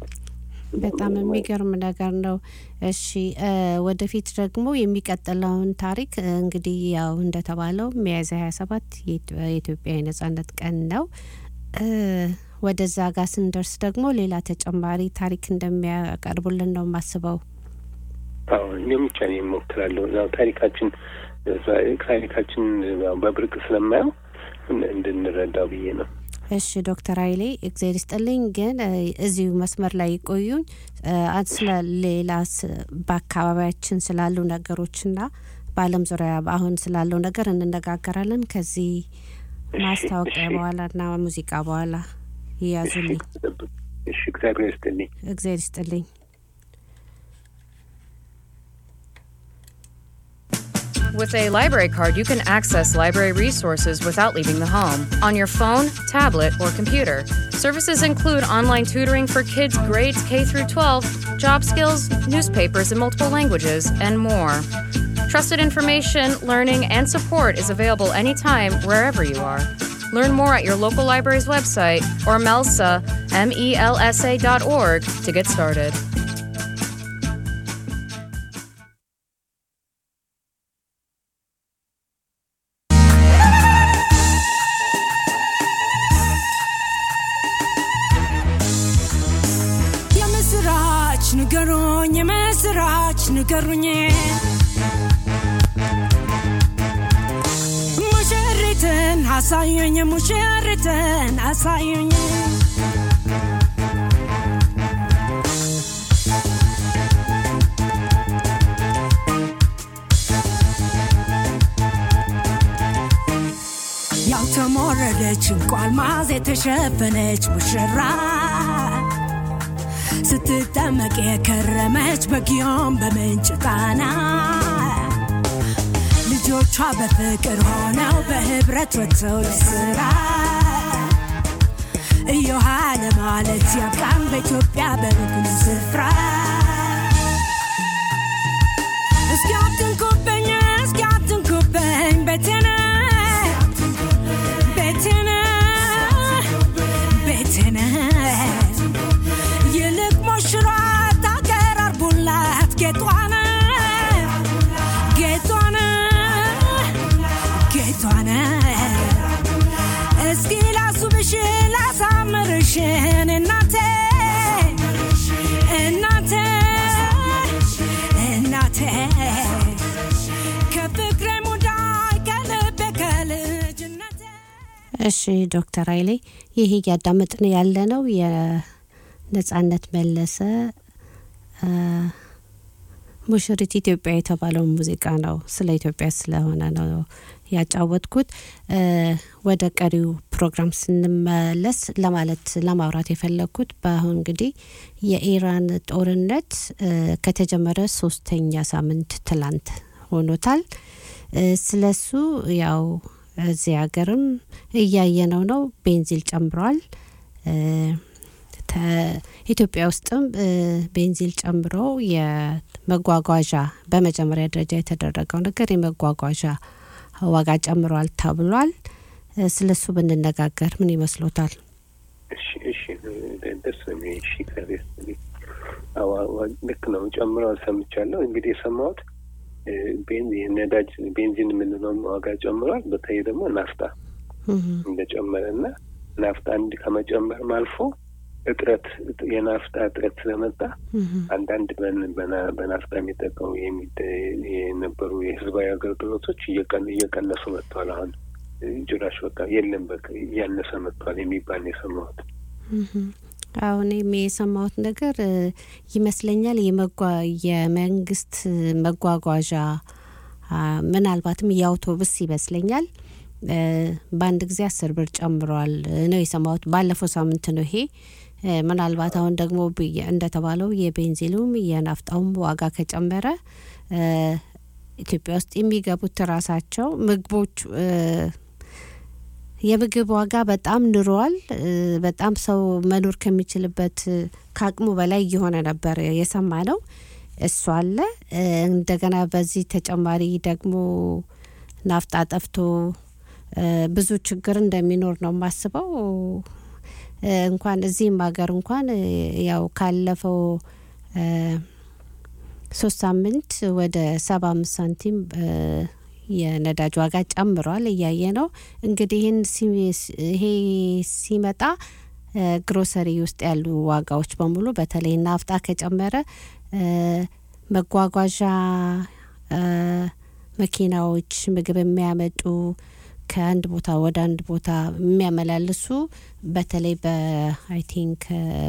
በጣም የሚገርም ነገር ነው። እሺ እ፣ ወደፊት ደግሞ የሚቀጥለውን ታሪክ እ፣ እንግዲህ ያው እንደተባለው ሚያዝያ ሀያ ሰባት የኢትዮጵያ የነጻነት ቀን ነው። እ፣ ወደዛ ጋር ስንደርስ ደግሞ ሌላ ተጨማሪ ታሪክ እንደሚያቀርቡልን ነው የማስበው። አዎ እኔም ብቻ ነው የሞክራለሁ። ያው ታሪካችን ታሪካችን ያው በብርቅ ስለማየው እን- እንድንረዳው ብዬ ነው። እሺ ዶክተር ኃይሌ እግዜር ይስጥልኝ። ግን እ፣ እዚሁ መስመር ላይ ይቆዩኝ። እ፣ አ- ስለ ሌላ ስ- በአካባቢያችን ስላሉ ነገሮችና በዓለም ዙሪያ አሁን ስላለው ነገር እንነጋገራለን። ከዚህ ማስታወቂያ እሺ። በኋላና ሙዚቃ በኋላ ይያዙልኝ። እሺ፣ እግዚአብሔር ይስጥልኝ። እግዜር ይስጥልኝ። With a library card, you can access library resources without leaving the home on your phone, tablet, or computer. Services include online tutoring for kids grades K through 12, job skills, newspapers in multiple languages, and more. Trusted information, learning, and support is available anytime, wherever you are. Learn more at your local library's website or MELSA, M-E-L-S-A dot org to get started. የምስራች ንገሩኝ፣ የምስራች ንገሩኝ። ሙሽሪትን አሳዩኝ፣ ሙሽሪትን አሳዩኝ። ያልተሞረደች እንኳ አልማዝ የተሸፈነች ሙሽራ ስትጠመቅ የከረመች በጊዮን በምንጭ ጣና ልጆቿ በፍቅር ሆነው በህብረት ወጥተው ለስራ እዮሃ ለማለት ያብቃን በኢትዮጵያ በብጉን ስፍራ እስኪ አትንኩብኝ እስኪ አትንኩብኝ ቤቴነ ቤቴነ ቤቴነ ይልቅ ሞሽሯት አገር አርጉላት ጌጧነ ጌጧነ ጌጧነ እስኪ ላሱብሽ ላሳምርሽን እናቴ እናቴ እናቴ ከፍቅሬ ሙዳይ ከልቤ ከልጅነቴ እሺ ዶክተር ኃይሌ ይህ እያዳመጥን ያለ ነው የነጻነት መለሰ አ፣ ሙሽሪት ኢትዮጵያ የተባለው ሙዚቃ ነው። ስለ ኢትዮጵያ ስለሆነ ነው ያጫወትኩት። እ፣ ወደ ቀሪው ፕሮግራም ስንመለስ ለማለት ለማውራት የፈለግኩት በአሁን እንግዲህ የኢራን ጦርነት እ፣ ከተጀመረ ሶስተኛ ሳምንት ትላንት ሆኖታል። እ፣ ስለሱ ያው እዚህ ሀገርም እያየነው ነው። ቤንዚል ጨምሯል። እ፣ ተ- ኢትዮጵያ ውስጥም እ፣ ቤንዚል ጨምሮ የመጓጓዣ በመጀመሪያ ደረጃ የተደረገው ነገር የመጓጓዣ ዋጋ ጨምሯል ተብሏል። እ፣ ስለሱ ብንነጋገር ምን ይመስሎታል? እሺ እሺ ደስ ነው የሚለኝ። እሺ እግዚአብሔር ይስጥልኝ። አዎ አዎ፣ ልክ ነው ጨምረዋል ሰምቻለሁ። እንግዲህ የሰማሁት እ፣ ቤንዚን ነዳጅ ቤንዚን የምንለው ዋጋ ጨምሯል። በተለይ ደግሞ ናፍጣ እንደጨመረ እና ናፍጣ እንዲ ከመጨመርም አልፎ እጥረት የናፍጣ እጥረት ስለመጣ አንዳንድ በን- በና- በናፍጣ የሚጠቀሙ የሚደ- የነበሩ የህዝባዊ አገልግሎቶች እየቀን- እየቀነሱ መጥተዋል። አሁን ጭራሽ በቃ የለም በቃ እያነሰ መጥተዋል የሚባል ነው የሰማሁት። አሁን የሰማሁት ነገር እ፣ ይመስለኛል የመጓ የመንግስት መጓጓዣ አ፣ ምናልባትም የአውቶቡስ ይመስለኛል እ፣ በአንድ ጊዜ አስር ብር ጨምሯል እ፣ ነው የሰማሁት። ባለፈው ሳምንት ነው ይሄ። እ፣ ምናልባት አሁን ደግሞ ብየ- እንደተባለው የቤንዚሉም የናፍጣውም ዋጋ ከጨመረ እ፣ ኢትዮጵያ ውስጥ የሚገቡት ራሳቸው ምግቦች እ፣ የምግብ ዋጋ በጣም ንሯል። እ፣ በጣም ሰው መኖር ከሚችልበት እ፣ ከአቅሙ በላይ እየሆነ ነበር የሰማ ነው። እሱ አለ። እ፣ እንደገና በዚህ ተጨማሪ ደግሞ ናፍጣ ጠፍቶ እ፣ ብዙ ችግር እንደሚኖር ነው የማስበው። እ፣ እንኳን እዚህም ሀገር እንኳን እ፣ ያው ካለፈው እ፣ ሶስት ሳምንት ወደ ሰባ አምስት ሳንቲም እ፣ የነዳጅ ዋጋ ጨምሯል እያየ ነው። እንግዲህ ይህን ሲ- ይሄ ሲመጣ እ፣ ግሮሰሪ ውስጥ ያሉ ዋጋዎች በሙሉ በተለይ ናፍጣ ከጨመረ እ፣ መጓጓዣ እ፣ መኪናዎች ምግብ የሚያመጡ ከአንድ ቦታ ወደ አንድ ቦታ የሚያመላልሱ በተለይ በአይ ቲንክ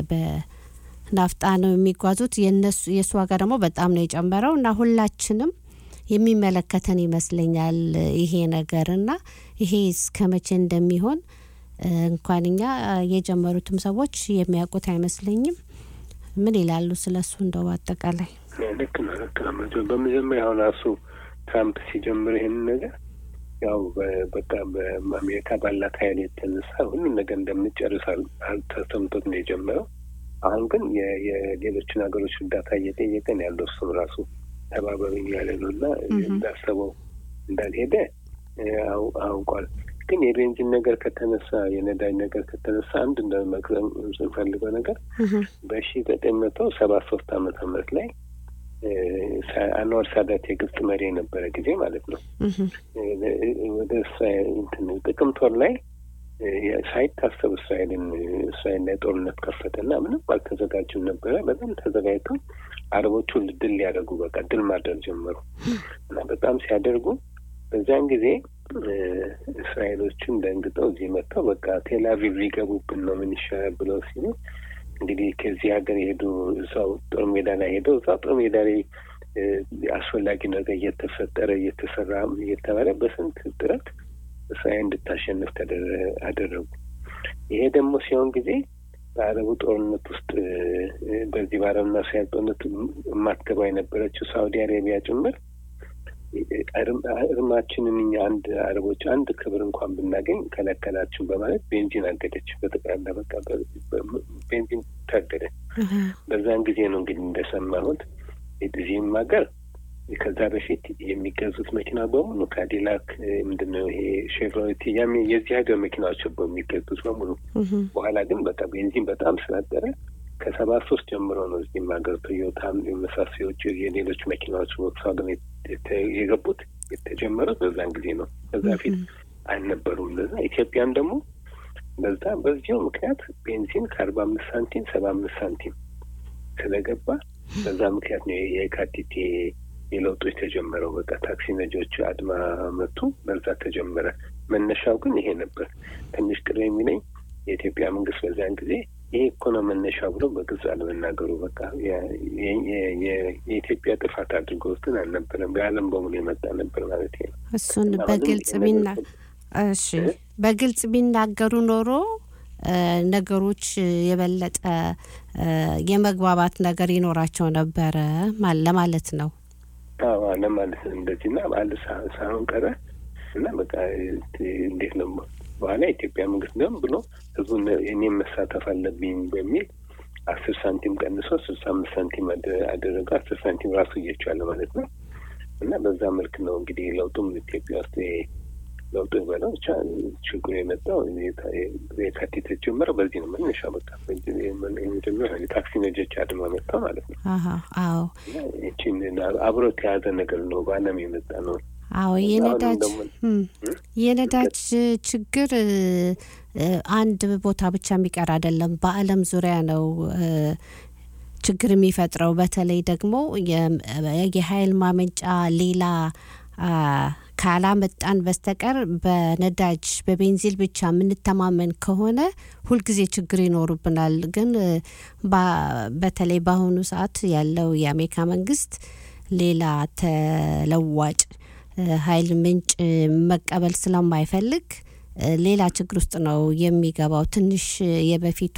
በናፍጣ ነው የሚጓዙት። የነሱ የእሱ ዋጋ ደግሞ በጣም ነው የጨመረው እና ሁላችንም የሚመለከተን ይመስለኛል ይሄ ነገር እና ይሄ እስከ መቼ እንደሚሆን እ፣ እንኳን እኛ የጀመሩትም ሰዎች የሚያውቁት አይመስለኝም። ምን ይላሉ ስለሱ እንደው አጠቃላይ ልክ ነው ልክ ነው። መጀ- በመጀመሪያ አሁን ራሱ ትራምፕ ሲጀምር ይህንን ነገር ያው በ- በቃ በአሜሪካ ባላት ኃይል የተነሳ ሁሉም ነገር እንደምንጨርስ አል- አልተሰምቶት ነው የጀመረው። አሁን ግን የ- የሌሎችን ሀገሮች እርዳታ እየጠየቀ ነው ያለው። እሱም ራሱ ተባበሩኝ ያለ ነው እና እንዳሰበው እንዳልሄደ እ፣ አው- አውቋል። ግን የቤንዚን ነገር ከተነሳ የነዳጅ ነገር ከተነሳ አንድ እንደመግዘም ስንፈልገው ነገር በሺ ዘጠኝ መቶ ሰባ ሶስት ዓመተ ምህረት ላይ እ፣ ሳ- አንዋር ሳዳት የግብጽ መሪ የነበረ ጊዜ ማለት ነው እ፣ ወደ እስራኤል እንትን ጥቅምት ወር ላይ እ፣ ሳይታሰብ እስራኤልን እስራኤል ላይ ጦርነት ከፈተና ምንም አልተዘጋጁም ነበረ። በጣም ተዘጋጅተው አረቦቹ ድል ሊያደርጉ በቃ ድል ማድረግ ጀመሩ እና በጣም ሲያደርጉ በዚያን ጊዜ እ፣ እስራኤሎቹም ደንግጠው እዚህ መጥተው በቃ ቴል አቪቭ ሊገቡብን ነው ምን ይሻላል ብለው ሲሉ እንግዲህ ከዚህ ሀገር የሄዱ እዛው ጦር ሜዳ ላይ ሄደው እዛው ጦር ሜዳ ላይ እ፣ አስፈላጊ ነገር እየተፈጠረ እየተሰራ እየተባለ በስንት ጥረት እስራኤል እንድታሸንፍ ተደረ- አደረጉ። ይሄ ደግሞ ሲሆን ጊዜ በአረቡ ጦርነት ውስጥ እ፣ በዚህ በአረብና እስራኤል ጦርነት የማትገባ የነበረችው ሳውዲ አረቢያ ጭምር እርም- እርማችንን እኛ አንድ አረቦች አንድ ክብር እንኳን ብናገኝ ከለከላችሁ በማለት ቤንዚን አገደች። በጠቅላላ በቃ በ- በ- ቤንዚን ታገደ። በዛን ጊዜ ነው እንግዲህ እንደሰማሁት እዚህም ሀገር ከዛ በፊት የሚገዙት መኪና በሙሉ ካዲላክ ምንድነው ይሄ ሼቭሮሌት ያም የዚህ ሀገር መኪናዎች ነበር የሚገዙት በሙሉ። በኋላ ግን በቃ ቤንዚን በጣም ስላደረ ከሰባ ሶስት ጀምሮ ነው እዚህም ሀገር ቶዮታም የመሳሰሎቹ የሌሎች መኪናዎች ቮክስዋገን የገቡት የተጀመረው በዛን ጊዜ ነው። ከዛ ፊት አልነበሩም። ለዛ ኢትዮጵያም ደግሞ በዛ በዚሁ ምክንያት ቤንዚን ከአርባ አምስት ሳንቲም ሰባ አምስት ሳንቲም ስለገባ በዛ ምክንያት ነው የካቲት የለውጦች ተጀመረው። በቃ ታክሲ ነጂዎች አድማ መቱ፣ በዛ ተጀመረ። መነሻው ግን ይሄ ነበር። ትንሽ ቅር የሚለኝ የኢትዮጵያ መንግስት በዚያን ጊዜ ይሄ እኮ ነው መነሻው ብሎ በግልጽ አለመናገሩ። በቃ የኢትዮጵያ ጥፋት አድርጎ ውስጥን አልነበረም። በዓለም በሙሉ የመጣ ነበር ማለት ነው። እሱን በግልጽ ቢና እሺ በግልጽ ቢናገሩ ኖሮ ነገሮች የበለጠ የመግባባት ነገር ይኖራቸው ነበረ ለማለት ነው። አዎ ለማለት እንደዚህ እና በአንድ ሳይሆን ቀረ እና በቃ እንዴት ነው በኋላ የኢትዮጵያ መንግስት ደም ብሎ ህዝቡን እኔም መሳተፍ አለብኝ በሚል አስር ሳንቲም ቀንሶ ስልሳ አምስት ሳንቲም አደረገው። አስር ሳንቲም ራሱ እየቻለ ማለት ነው እና በዛ መልክ ነው እንግዲህ ለውጡም ኢትዮጵያ ውስጥ ለውጡ በለው ብቻ ችግሩ የመጣው የካቲት የተጀመረው በዚህ ነው። መነሻ በቃ መጀመሪያ የታክሲ ነጆች አድማ መጣ ማለት ነው። አዎ ይችን አብሮ የተያዘ ነገር ነው። በዓለም የመጣ ነው። አዎ የነዳጅ የነዳጅ ችግር አንድ ቦታ ብቻ የሚቀር አይደለም። በዓለም ዙሪያ ነው ችግር የሚፈጥረው። በተለይ ደግሞ የኃይል ማመንጫ ሌላ ካላመጣን በስተቀር በነዳጅ በቤንዚል ብቻ የምንተማመን ከሆነ ሁልጊዜ ችግር ይኖሩብናል። ግን በተለይ በአሁኑ ሰዓት ያለው የአሜሪካ መንግስት ሌላ ተለዋጭ ኃይል ምንጭ መቀበል ስለማይፈልግ ሌላ ችግር ውስጥ ነው የሚገባው። ትንሽ የበፊቱ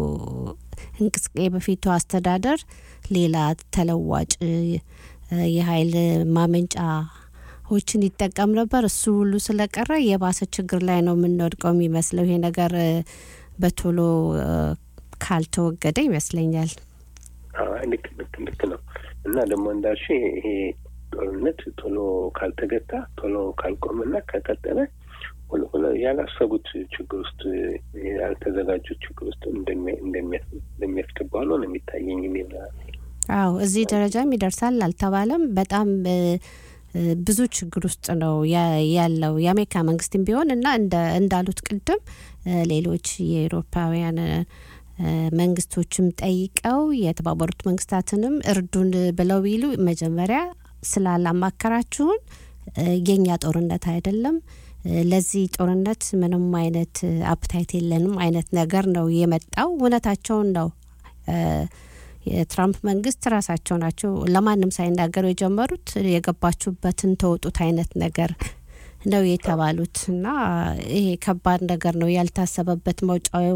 የበፊቱ አስተዳደር ሌላ ተለዋጭ የኃይል ማመንጫ ዎችን ይጠቀም ነበር። እሱ ሁሉ ስለቀረ የባሰ ችግር ላይ ነው የምንወድቀው የሚመስለው። ይሄ ነገር በቶሎ ካልተወገደ ይመስለኛል። ልክ ልክ ልክ ነው እና ደግሞ እንዳልሽ ይሄ ጦርነት ቶሎ ካልተገታ ቶሎ ካልቆመና ከቀጠለ ያላሰቡት ችግር ውስጥ ያልተዘጋጁት ችግር ውስጥ እንደሚያስገባ ሆኖ ነው የሚታየኝ። አዎ እዚህ ደረጃም ይደርሳል አልተባለም። በጣም ብዙ ችግር ውስጥ ነው ያለው የአሜሪካ መንግስትም ቢሆን እና እንዳሉት ቅድም ሌሎች የኤሮፓውያን መንግስቶችም ጠይቀው የተባበሩት መንግስታትንም እርዱን ብለው ቢሉ መጀመሪያ ስላላማከራችሁን የኛ ጦርነት አይደለም፣ ለዚህ ጦርነት ምንም አይነት አፕታይት የለንም አይነት ነገር ነው የመጣው። እውነታቸውን ነው። የትራምፕ መንግስት ራሳቸው ናቸው ለማንም ሳይናገሩ የጀመሩት የገባችሁበትን ተወጡት አይነት ነገር ነው የተባሉት እና ይሄ ከባድ ነገር ነው። ያልታሰበበት መውጫው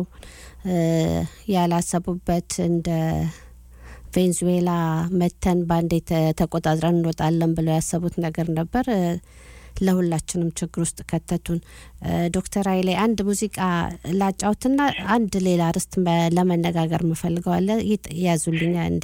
ያላሰቡበት እንደ ቬንዙዌላ መተን በአንዴ ተቆጣጥረን እንወጣለን ብለው ያሰቡት ነገር ነበር። ለሁላችንም ችግር ውስጥ ከተቱን። ዶክተር ኃይሌ አንድ ሙዚቃ ላጫውትና አንድ ሌላ ርዕስ ለመነጋገር ምፈልገዋለ ያዙልኛ እንዴ?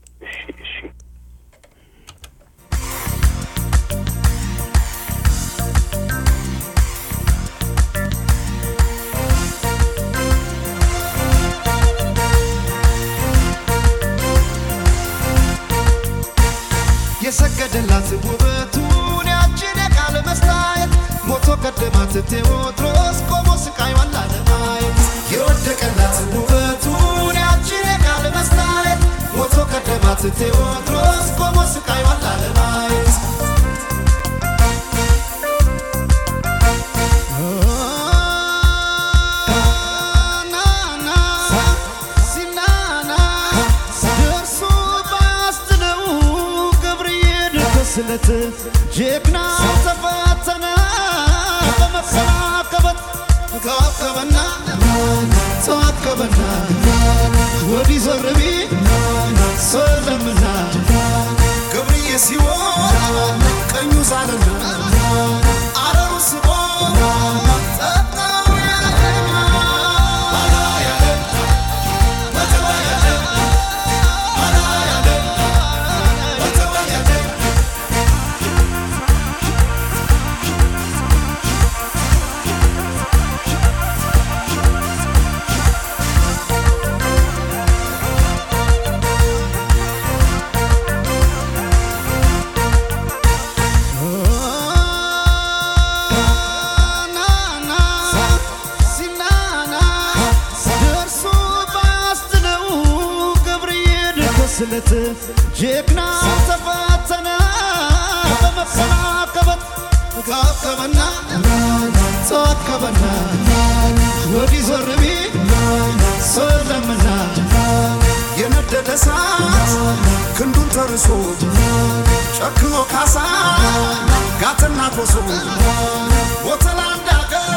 የሰገደላት ውበቱን ያችን የቃል መስታየት ሞቶ ቀደማት ቴዎድሮስ ቆሞ ስቃይዋን ላለማየት የወደቀላት ውበቱን ያችን የቃል መስታየት ሞቶ ቀደማት ቴዎድሮስ ቆሞ ስቃይዋን ላለማየት ስለት ጀግናው ተፈተነ በመሰናከበት ካከበና ተዋከበና ወዲህ ዞር ቢል ሰለምና ገብርዬ ሲሆን ቀኙ ሳለና አረሩ ስቦ ጠጣው ያለና አላ ያለ በተባ ያለ አላ ያለ በተባ ያለ ስለት ጀግና ተፈተነ በመፈናቀበት ካከበና ተዋከበና ወዲህ ዞር ቢል ሰው የለምና የነደደ እሳት ክንዱን ተርሶ ጨክኖ ካሳ ጋትና ኮሶ ወተላ እንዳገር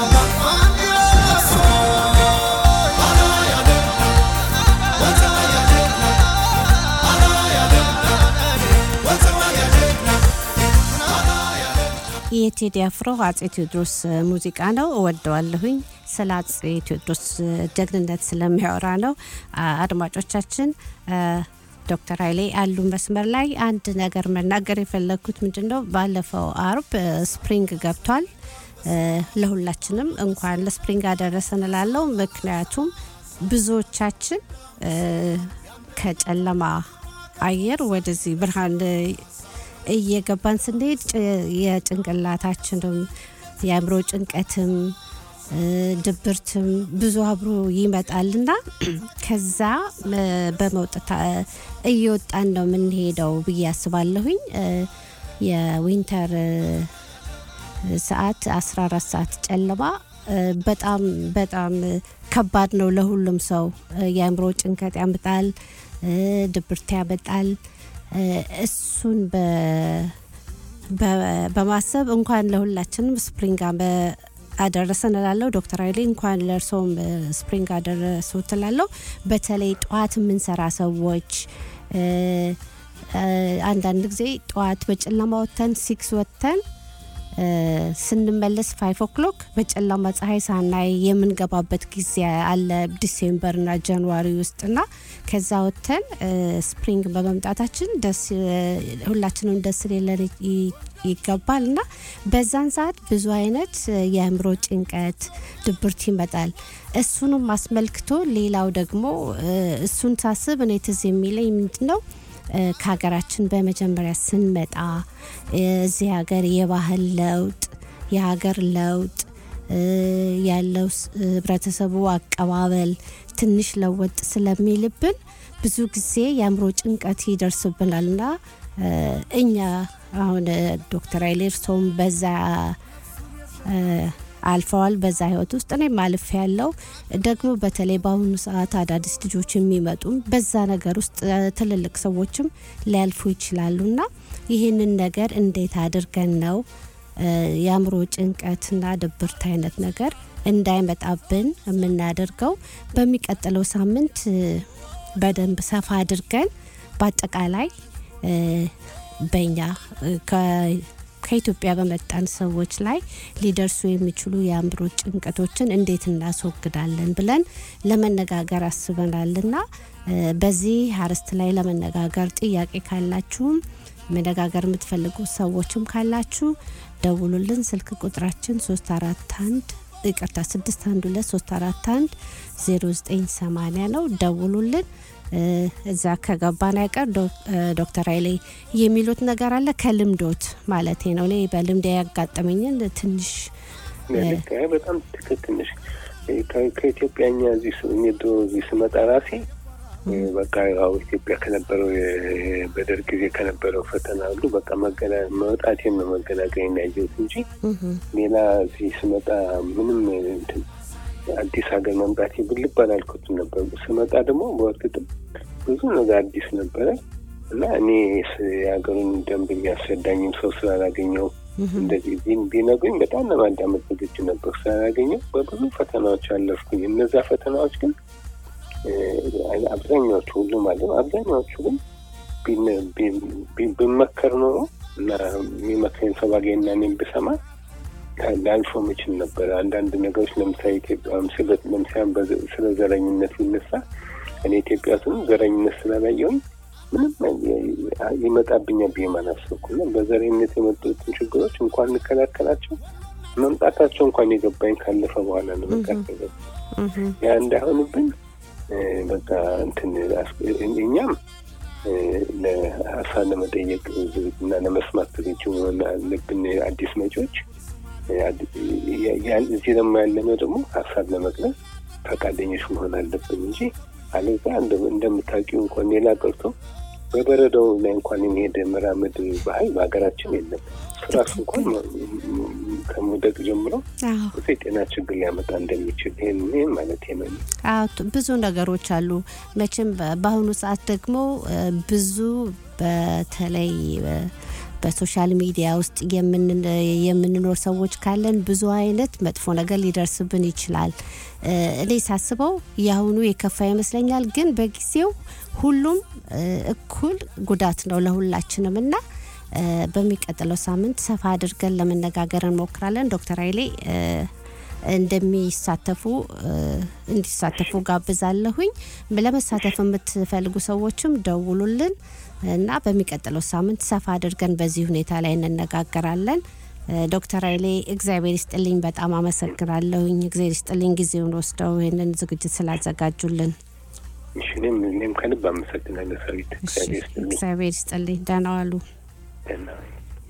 የቴዲ አፍሮ አጼ ቴዎድሮስ ሙዚቃ ነው። እወደዋለሁኝ። ስለ አጼ ቴዎድሮስ ጀግንነት ስለሚያወራ ነው። አ- አድማጮቻችን አ፣ ዶክተር ኃይሌ አሉ መስመር ላይ አንድ ነገር መናገር የፈለግኩት ምንድን ነው፣ ባለፈው አርብ አ፣ ስፕሪንግ ገብቷል። አ፣ ለሁላችንም እንኳን ለስፕሪንግ አደረሰን እላለሁ። ምክንያቱም ብዙዎቻችን አ፣ ከጨለማ አየር ወደዚህ ብርሃን እየገባን ስንሄድ ጭ- የጭንቅላታችንም የአእምሮ ጭንቀትም እ፣ ድብርትም ብዙ አብሮ ይመጣልና ከዛ እ፣ በመውጣት እ፣ እየወጣን ነው የምንሄደው ብዬ አስባለሁኝ። እ፣ የዊንተር እ፣ ሰዓት 14 ሰዓት ጨለማ እ፣ በጣም በጣም እ፣ ከባድ ነው ለሁሉም ሰው እ፣ የአእምሮ ጭንቀት ያመጣል፣ እ፣ ድብርት ያመጣል። እ፣ እሱን በ- በ- በማሰብ እንኳን ለሁላችንም ስፕሪንግ አመ- አደረሰን እላለሁ። ዶክተር ኃይሌ እንኳን ለእርስዎም እ፣ ስፕሪንግ አደረሱት እላለሁ። በተለይ ጠዋት የምንሰራ ሰዎች እ፣ እ፣ አንዳንድ ጊዜ ጠዋት በጨለማ ወጥተን ሲክስ ወጥተን እ፣ ስንመለስ ፋይቭ ኦክሎክ በጨለማ ፀሐይ ሳናይ የምንገባበት ጊዜ አለ ዲሴምበርና ጃንዋሪ ውስጥና ከዛ ወጥተን እ፣ ስፕሪንግ በመምጣታችን ደስ እ፣ ሁላችንም ደስ ሊለን ይ- ይገባል እና በዛን ሰዓት ብዙ አይነት እ፣ የአእምሮ ጭንቀት፣ ድብርት ይመጣል። እሱንም አስመልክቶ ሌላው ደግሞ እ፣ እሱን ሳስብ እኔ ትዝ የሚለኝ ምንድን ነው እ፣ ከሀገራችን በመጀመሪያ ስንመጣ እ፣ እዚህ ሀገር የባህል ለውጥ የሀገር ለውጥ እ፣ ያለው ስ- ህብረተሰቡ አቀባበል ትንሽ ለወጥ ስለሚልብን ብዙ ጊዜ የአእምሮ ጭንቀት ይደርስብናል እና እ፣ እኛ አሁን እ፣ ዶክተር ኃይሌ እርስዎም በዛ እ፣ አልፈዋል በዛ ህይወት ውስጥ እኔም አልፍ ያለው ደግሞ በተለይ በአሁኑ ሰዓት አዳዲስ ልጆች የሚመጡም በዛ ነገር ውስጥ እ፣ ትልልቅ ሰዎችም ሊያልፉ ይችላሉ እና ይህንን ነገር እንዴት አድርገን ነው እ፣ የአእምሮ ጭንቀትና ድብርት አይነት ነገር እንዳይመጣብን የምናደርገው በሚቀጥለው ሳምንት እ፣ በደንብ ሰፋ አድርገን በአጠቃላይ እ፣ በእኛ እ፣ ከ- ከኢትዮጵያ በመጣን ሰዎች ላይ ሊደርሱ የሚችሉ የአእምሮ ጭንቀቶችን እንዴት እናስወግዳለን ብለን ለመነጋገር አስበናልና እ፣ በዚህ አርዕስት ላይ ለመነጋገር ጥያቄ ካላችሁም መነጋገር የምትፈልጉ ሰዎችም ካላችሁ ደውሉልን። ስልክ ቁጥራችን 341 ይቅርታ 612 341 0980 ነው። ደውሉልን። እ፣ እዛ ከገባን አይቀር ዶ- እ፣ ዶክተር ኃይሌ የሚሉት ነገር አለ ከልምዶት ማለቴ ነው። እኔ በልምድ ያጋጠመኝን ትንሽ ልክ አይ፣ በጣም ትክክል ነሽ። ከ- ከኢትዮጵያኛ እዚህ ስ- እኔ ድሮ እዚህ ስመጣ ራሴ እ፣ በቃ ያው ኢትዮጵያ ከነበረው የ- በደርግ ጊዜ ከነበረው ፈተና ሁሉ በቃ መገና መውጣቴን ነው መገናገኝ ያየሁት እንጂ ሌላ እዚህ ስመጣ ምንም እንትን አዲስ ሀገር መምጣቴ ብልብ አላልኩትም ነበር። ስመጣ ደግሞ በእርግጥም ብዙ ነገር አዲስ ነበረ እና እኔ ስ- የሀገሩን ደንብ የሚያስረዳኝም ሰው ስላላገኘው እንደዚህ ቢን- ቢነግሩኝ በጣም ለማዳመጥ ዝግጁ ነበር። ስላላገኘው በብዙ ፈተናዎች አለፍኩኝ። እነዛ ፈተናዎች ግን እ፣ አብዛኛዎቹ ሁሉም አለ አብዛኛዎቹ ግን ቢን- ቢን- ቢን- ብመከር ኖሮ እና የሚመክረኝ ሰው ባገኝና እኔም ብሰማ ላልፎ ምችል ነበር። አንዳንድ ነገሮች ለምሳሌ ኢትዮጵያ ስለ ለምሳሌ በዘ- ስለ ዘረኝነት ይነሳ እኔ ኢትዮጵያ ስም ዘረኝነት ስላላየውኝ ምንም የ- ይመጣብኛል ብዬ ማላሰብኩና በዘረኝነት የመጡትን ችግሮች እንኳን እንከላከላቸው መምጣታቸው እንኳን የገባኝ ካለፈ በኋላ ነው። በቃ ያ እንዳይሆንብን እ፣ በቃ እንትን አስ- እኛም እ፣ ለሀሳብ ለመጠየቅ እና ለመስማት ዝግጁ መሆን አለብን። አዲስ መጪዎች እ፣ አድ- ያ- ያን- እዚህ ደግሞ ያለነው ደግሞ ሀሳብ ለመግለጽ ፈቃደኞች መሆን አለብን እንጂ አለዛ እንደ- እንደምታውቂው እንኳን ሌላ ቀርቶ በበረዶው ላይ እንኳን የሚሄድ መራመድ ባህል በሀገራችን የለም። ፍራሽ እንኳን ከመውደቅ ጀምሮ አዎ ብዙ የጤና ችግር ሊያመጣ እንደሚችል ይህን ይህን ማለት ነው። አዎ ት- ብዙ ነገሮች አሉ። መቼም በ- በአሁኑ ሰዓት ደግሞ እ፣ ብዙ በተለይ እ፣ በሶሻል ሚዲያ ውስጥ የምን- የምንኖር ሰዎች ካለን ብዙ አይነት መጥፎ ነገር ሊደርስብን ይችላል። እ፣ እኔ ሳስበው የአሁኑ የከፋ ይመስለኛል፣ ግን በጊዜው ሁሉም እ፣ እኩል ጉዳት ነው ለሁላችንም እና እ፣ በሚቀጥለው ሳምንት ሰፋ አድርገን ለመነጋገር እንሞክራለን። ዶክተር ኃይሌ እ፣ እንደሚሳተፉ እ፣ እንዲሳተፉ ጋብዛለሁኝ። ለመሳተፍ የምትፈልጉ ሰዎችም ደውሉልን እና በሚቀጥለው ሳምንት ሰፋ አድርገን በዚህ ሁኔታ ላይ እንነጋገራለን። እ፣ ዶክተር ኃይሌ እግዚአብሔር ይስጥልኝ፣ በጣም አመሰግናለሁኝ። እግዚአብሔር ይስጥልኝ ጊዜውን ወስደው ይህንን ዝግጅት ስላዘጋጁልን። እሺ፣ እኔም እኔም ከልብ አመሰግናለሁ ሰዊት። እሺ፣ እግዚአብሔር ይስጥልኝ። እግዚአብሔር ይስጥልኝ። ደህና ዋሉ። ደህና ዋይ።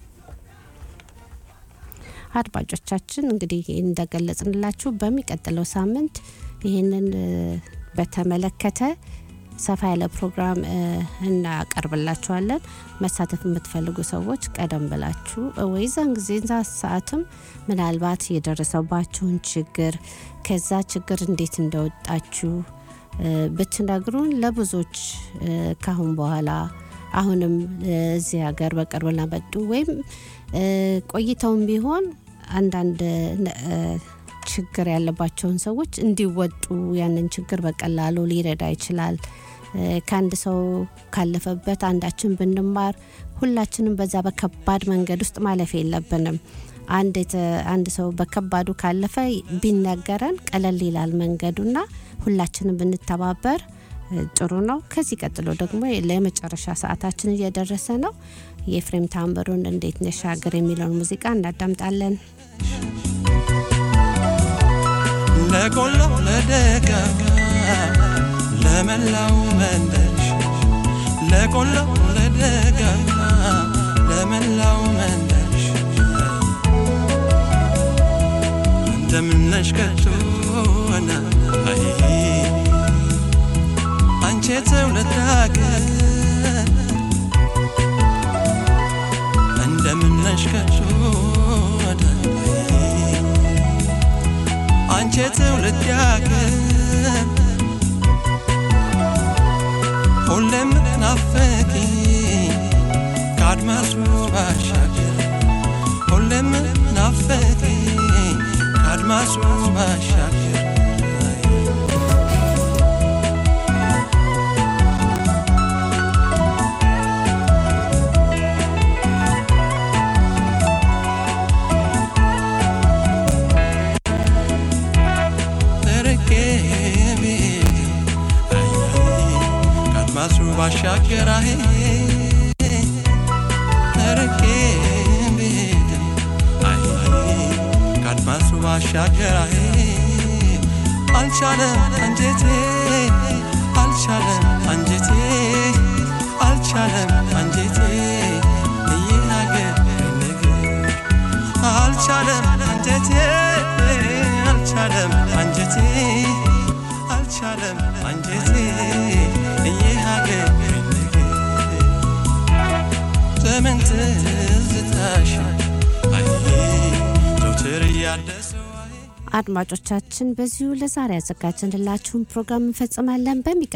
አድማጮቻችን እንግዲህ እንደገለጽንላችሁ በሚቀጥለው ሳምንት ይህንን እ፣ በተመለከተ ሰፋ ያለ ፕሮግራም እ፣ እናቀርብላችኋለን። መሳተፍ የምትፈልጉ ሰዎች ቀደም ብላችሁ እ፣ ወይ ዛን ጊዜ ዛ ሰዓትም ምናልባት የደረሰባችሁን ችግር ከዛ ችግር እንዴት እንደወጣችሁ እ፣ ብትነግሩን ለብዙዎች እ፣ ካሁን በኋላ አሁንም እ፣ እዚህ ሀገር በቅርብ ለመጡ ወይም እ፣ ቆይተውም ቢሆን አንዳንድ ነ- እ፣ ችግር ያለባቸውን ሰዎች እንዲወጡ ያንን ችግር በቀላሉ ሊረዳ ይችላል። እ፣ ከአንድ ሰው ካለፈበት አንዳችን ብንማር ሁላችንም በዛ በከባድ መንገድ ውስጥ ማለፍ የለብንም። አንድ የተ- አንድ ሰው በከባዱ ካለፈ ቢነገረን ቀለል ይላል መንገዱና ሁላችንም ብንተባበር እ፣ ጥሩ ነው። ከዚህ ቀጥሎ ደግሞ ለመጨረሻ ሰዓታችን እየደረሰ ነው። የኤፍሬም ታምሩን እንዴት ነሽ ሀገር የሚለውን ሙዚቃ እናዳምጣለን። ለቆላው ለደጋ ለመላው መንደርሽ ለቆላው ለደጋ ለመላው መንደርሽ እንደምነሽ ከቶና አይ አንቺ ትውልድ ሀገር እንደምነሽ ከቶና አይ አንቺ ትውልድ ሀገር ሁሌም ናፈቂ ከአድማሱ ባሻገር ሁሌም ናፈቂ ከአድማሱ ባሻገር ተርቄ ቤት አይ ከአድማሱ ባሻገር አይ ተርቄ ቤት አይ ከአድማሱ ባሻገር አይ አልቻለም አንጀቴ አልቻለም አንጀቴ አልቻለም አንጀቴ ይህ ሀገር ነገር አልቻለም አንጀቴ አልቻለም አንጀቴ አልቻለም አንጀቴ ይህ ሀገር ነገር ዘመን ትዝታሽ አይ ዘውትር እያደሰው አይ አድማጮቻችን በዚሁ ለዛሬ ያዘጋጀንላችሁን ፕሮግራም እንፈጽማለን። በሚቀ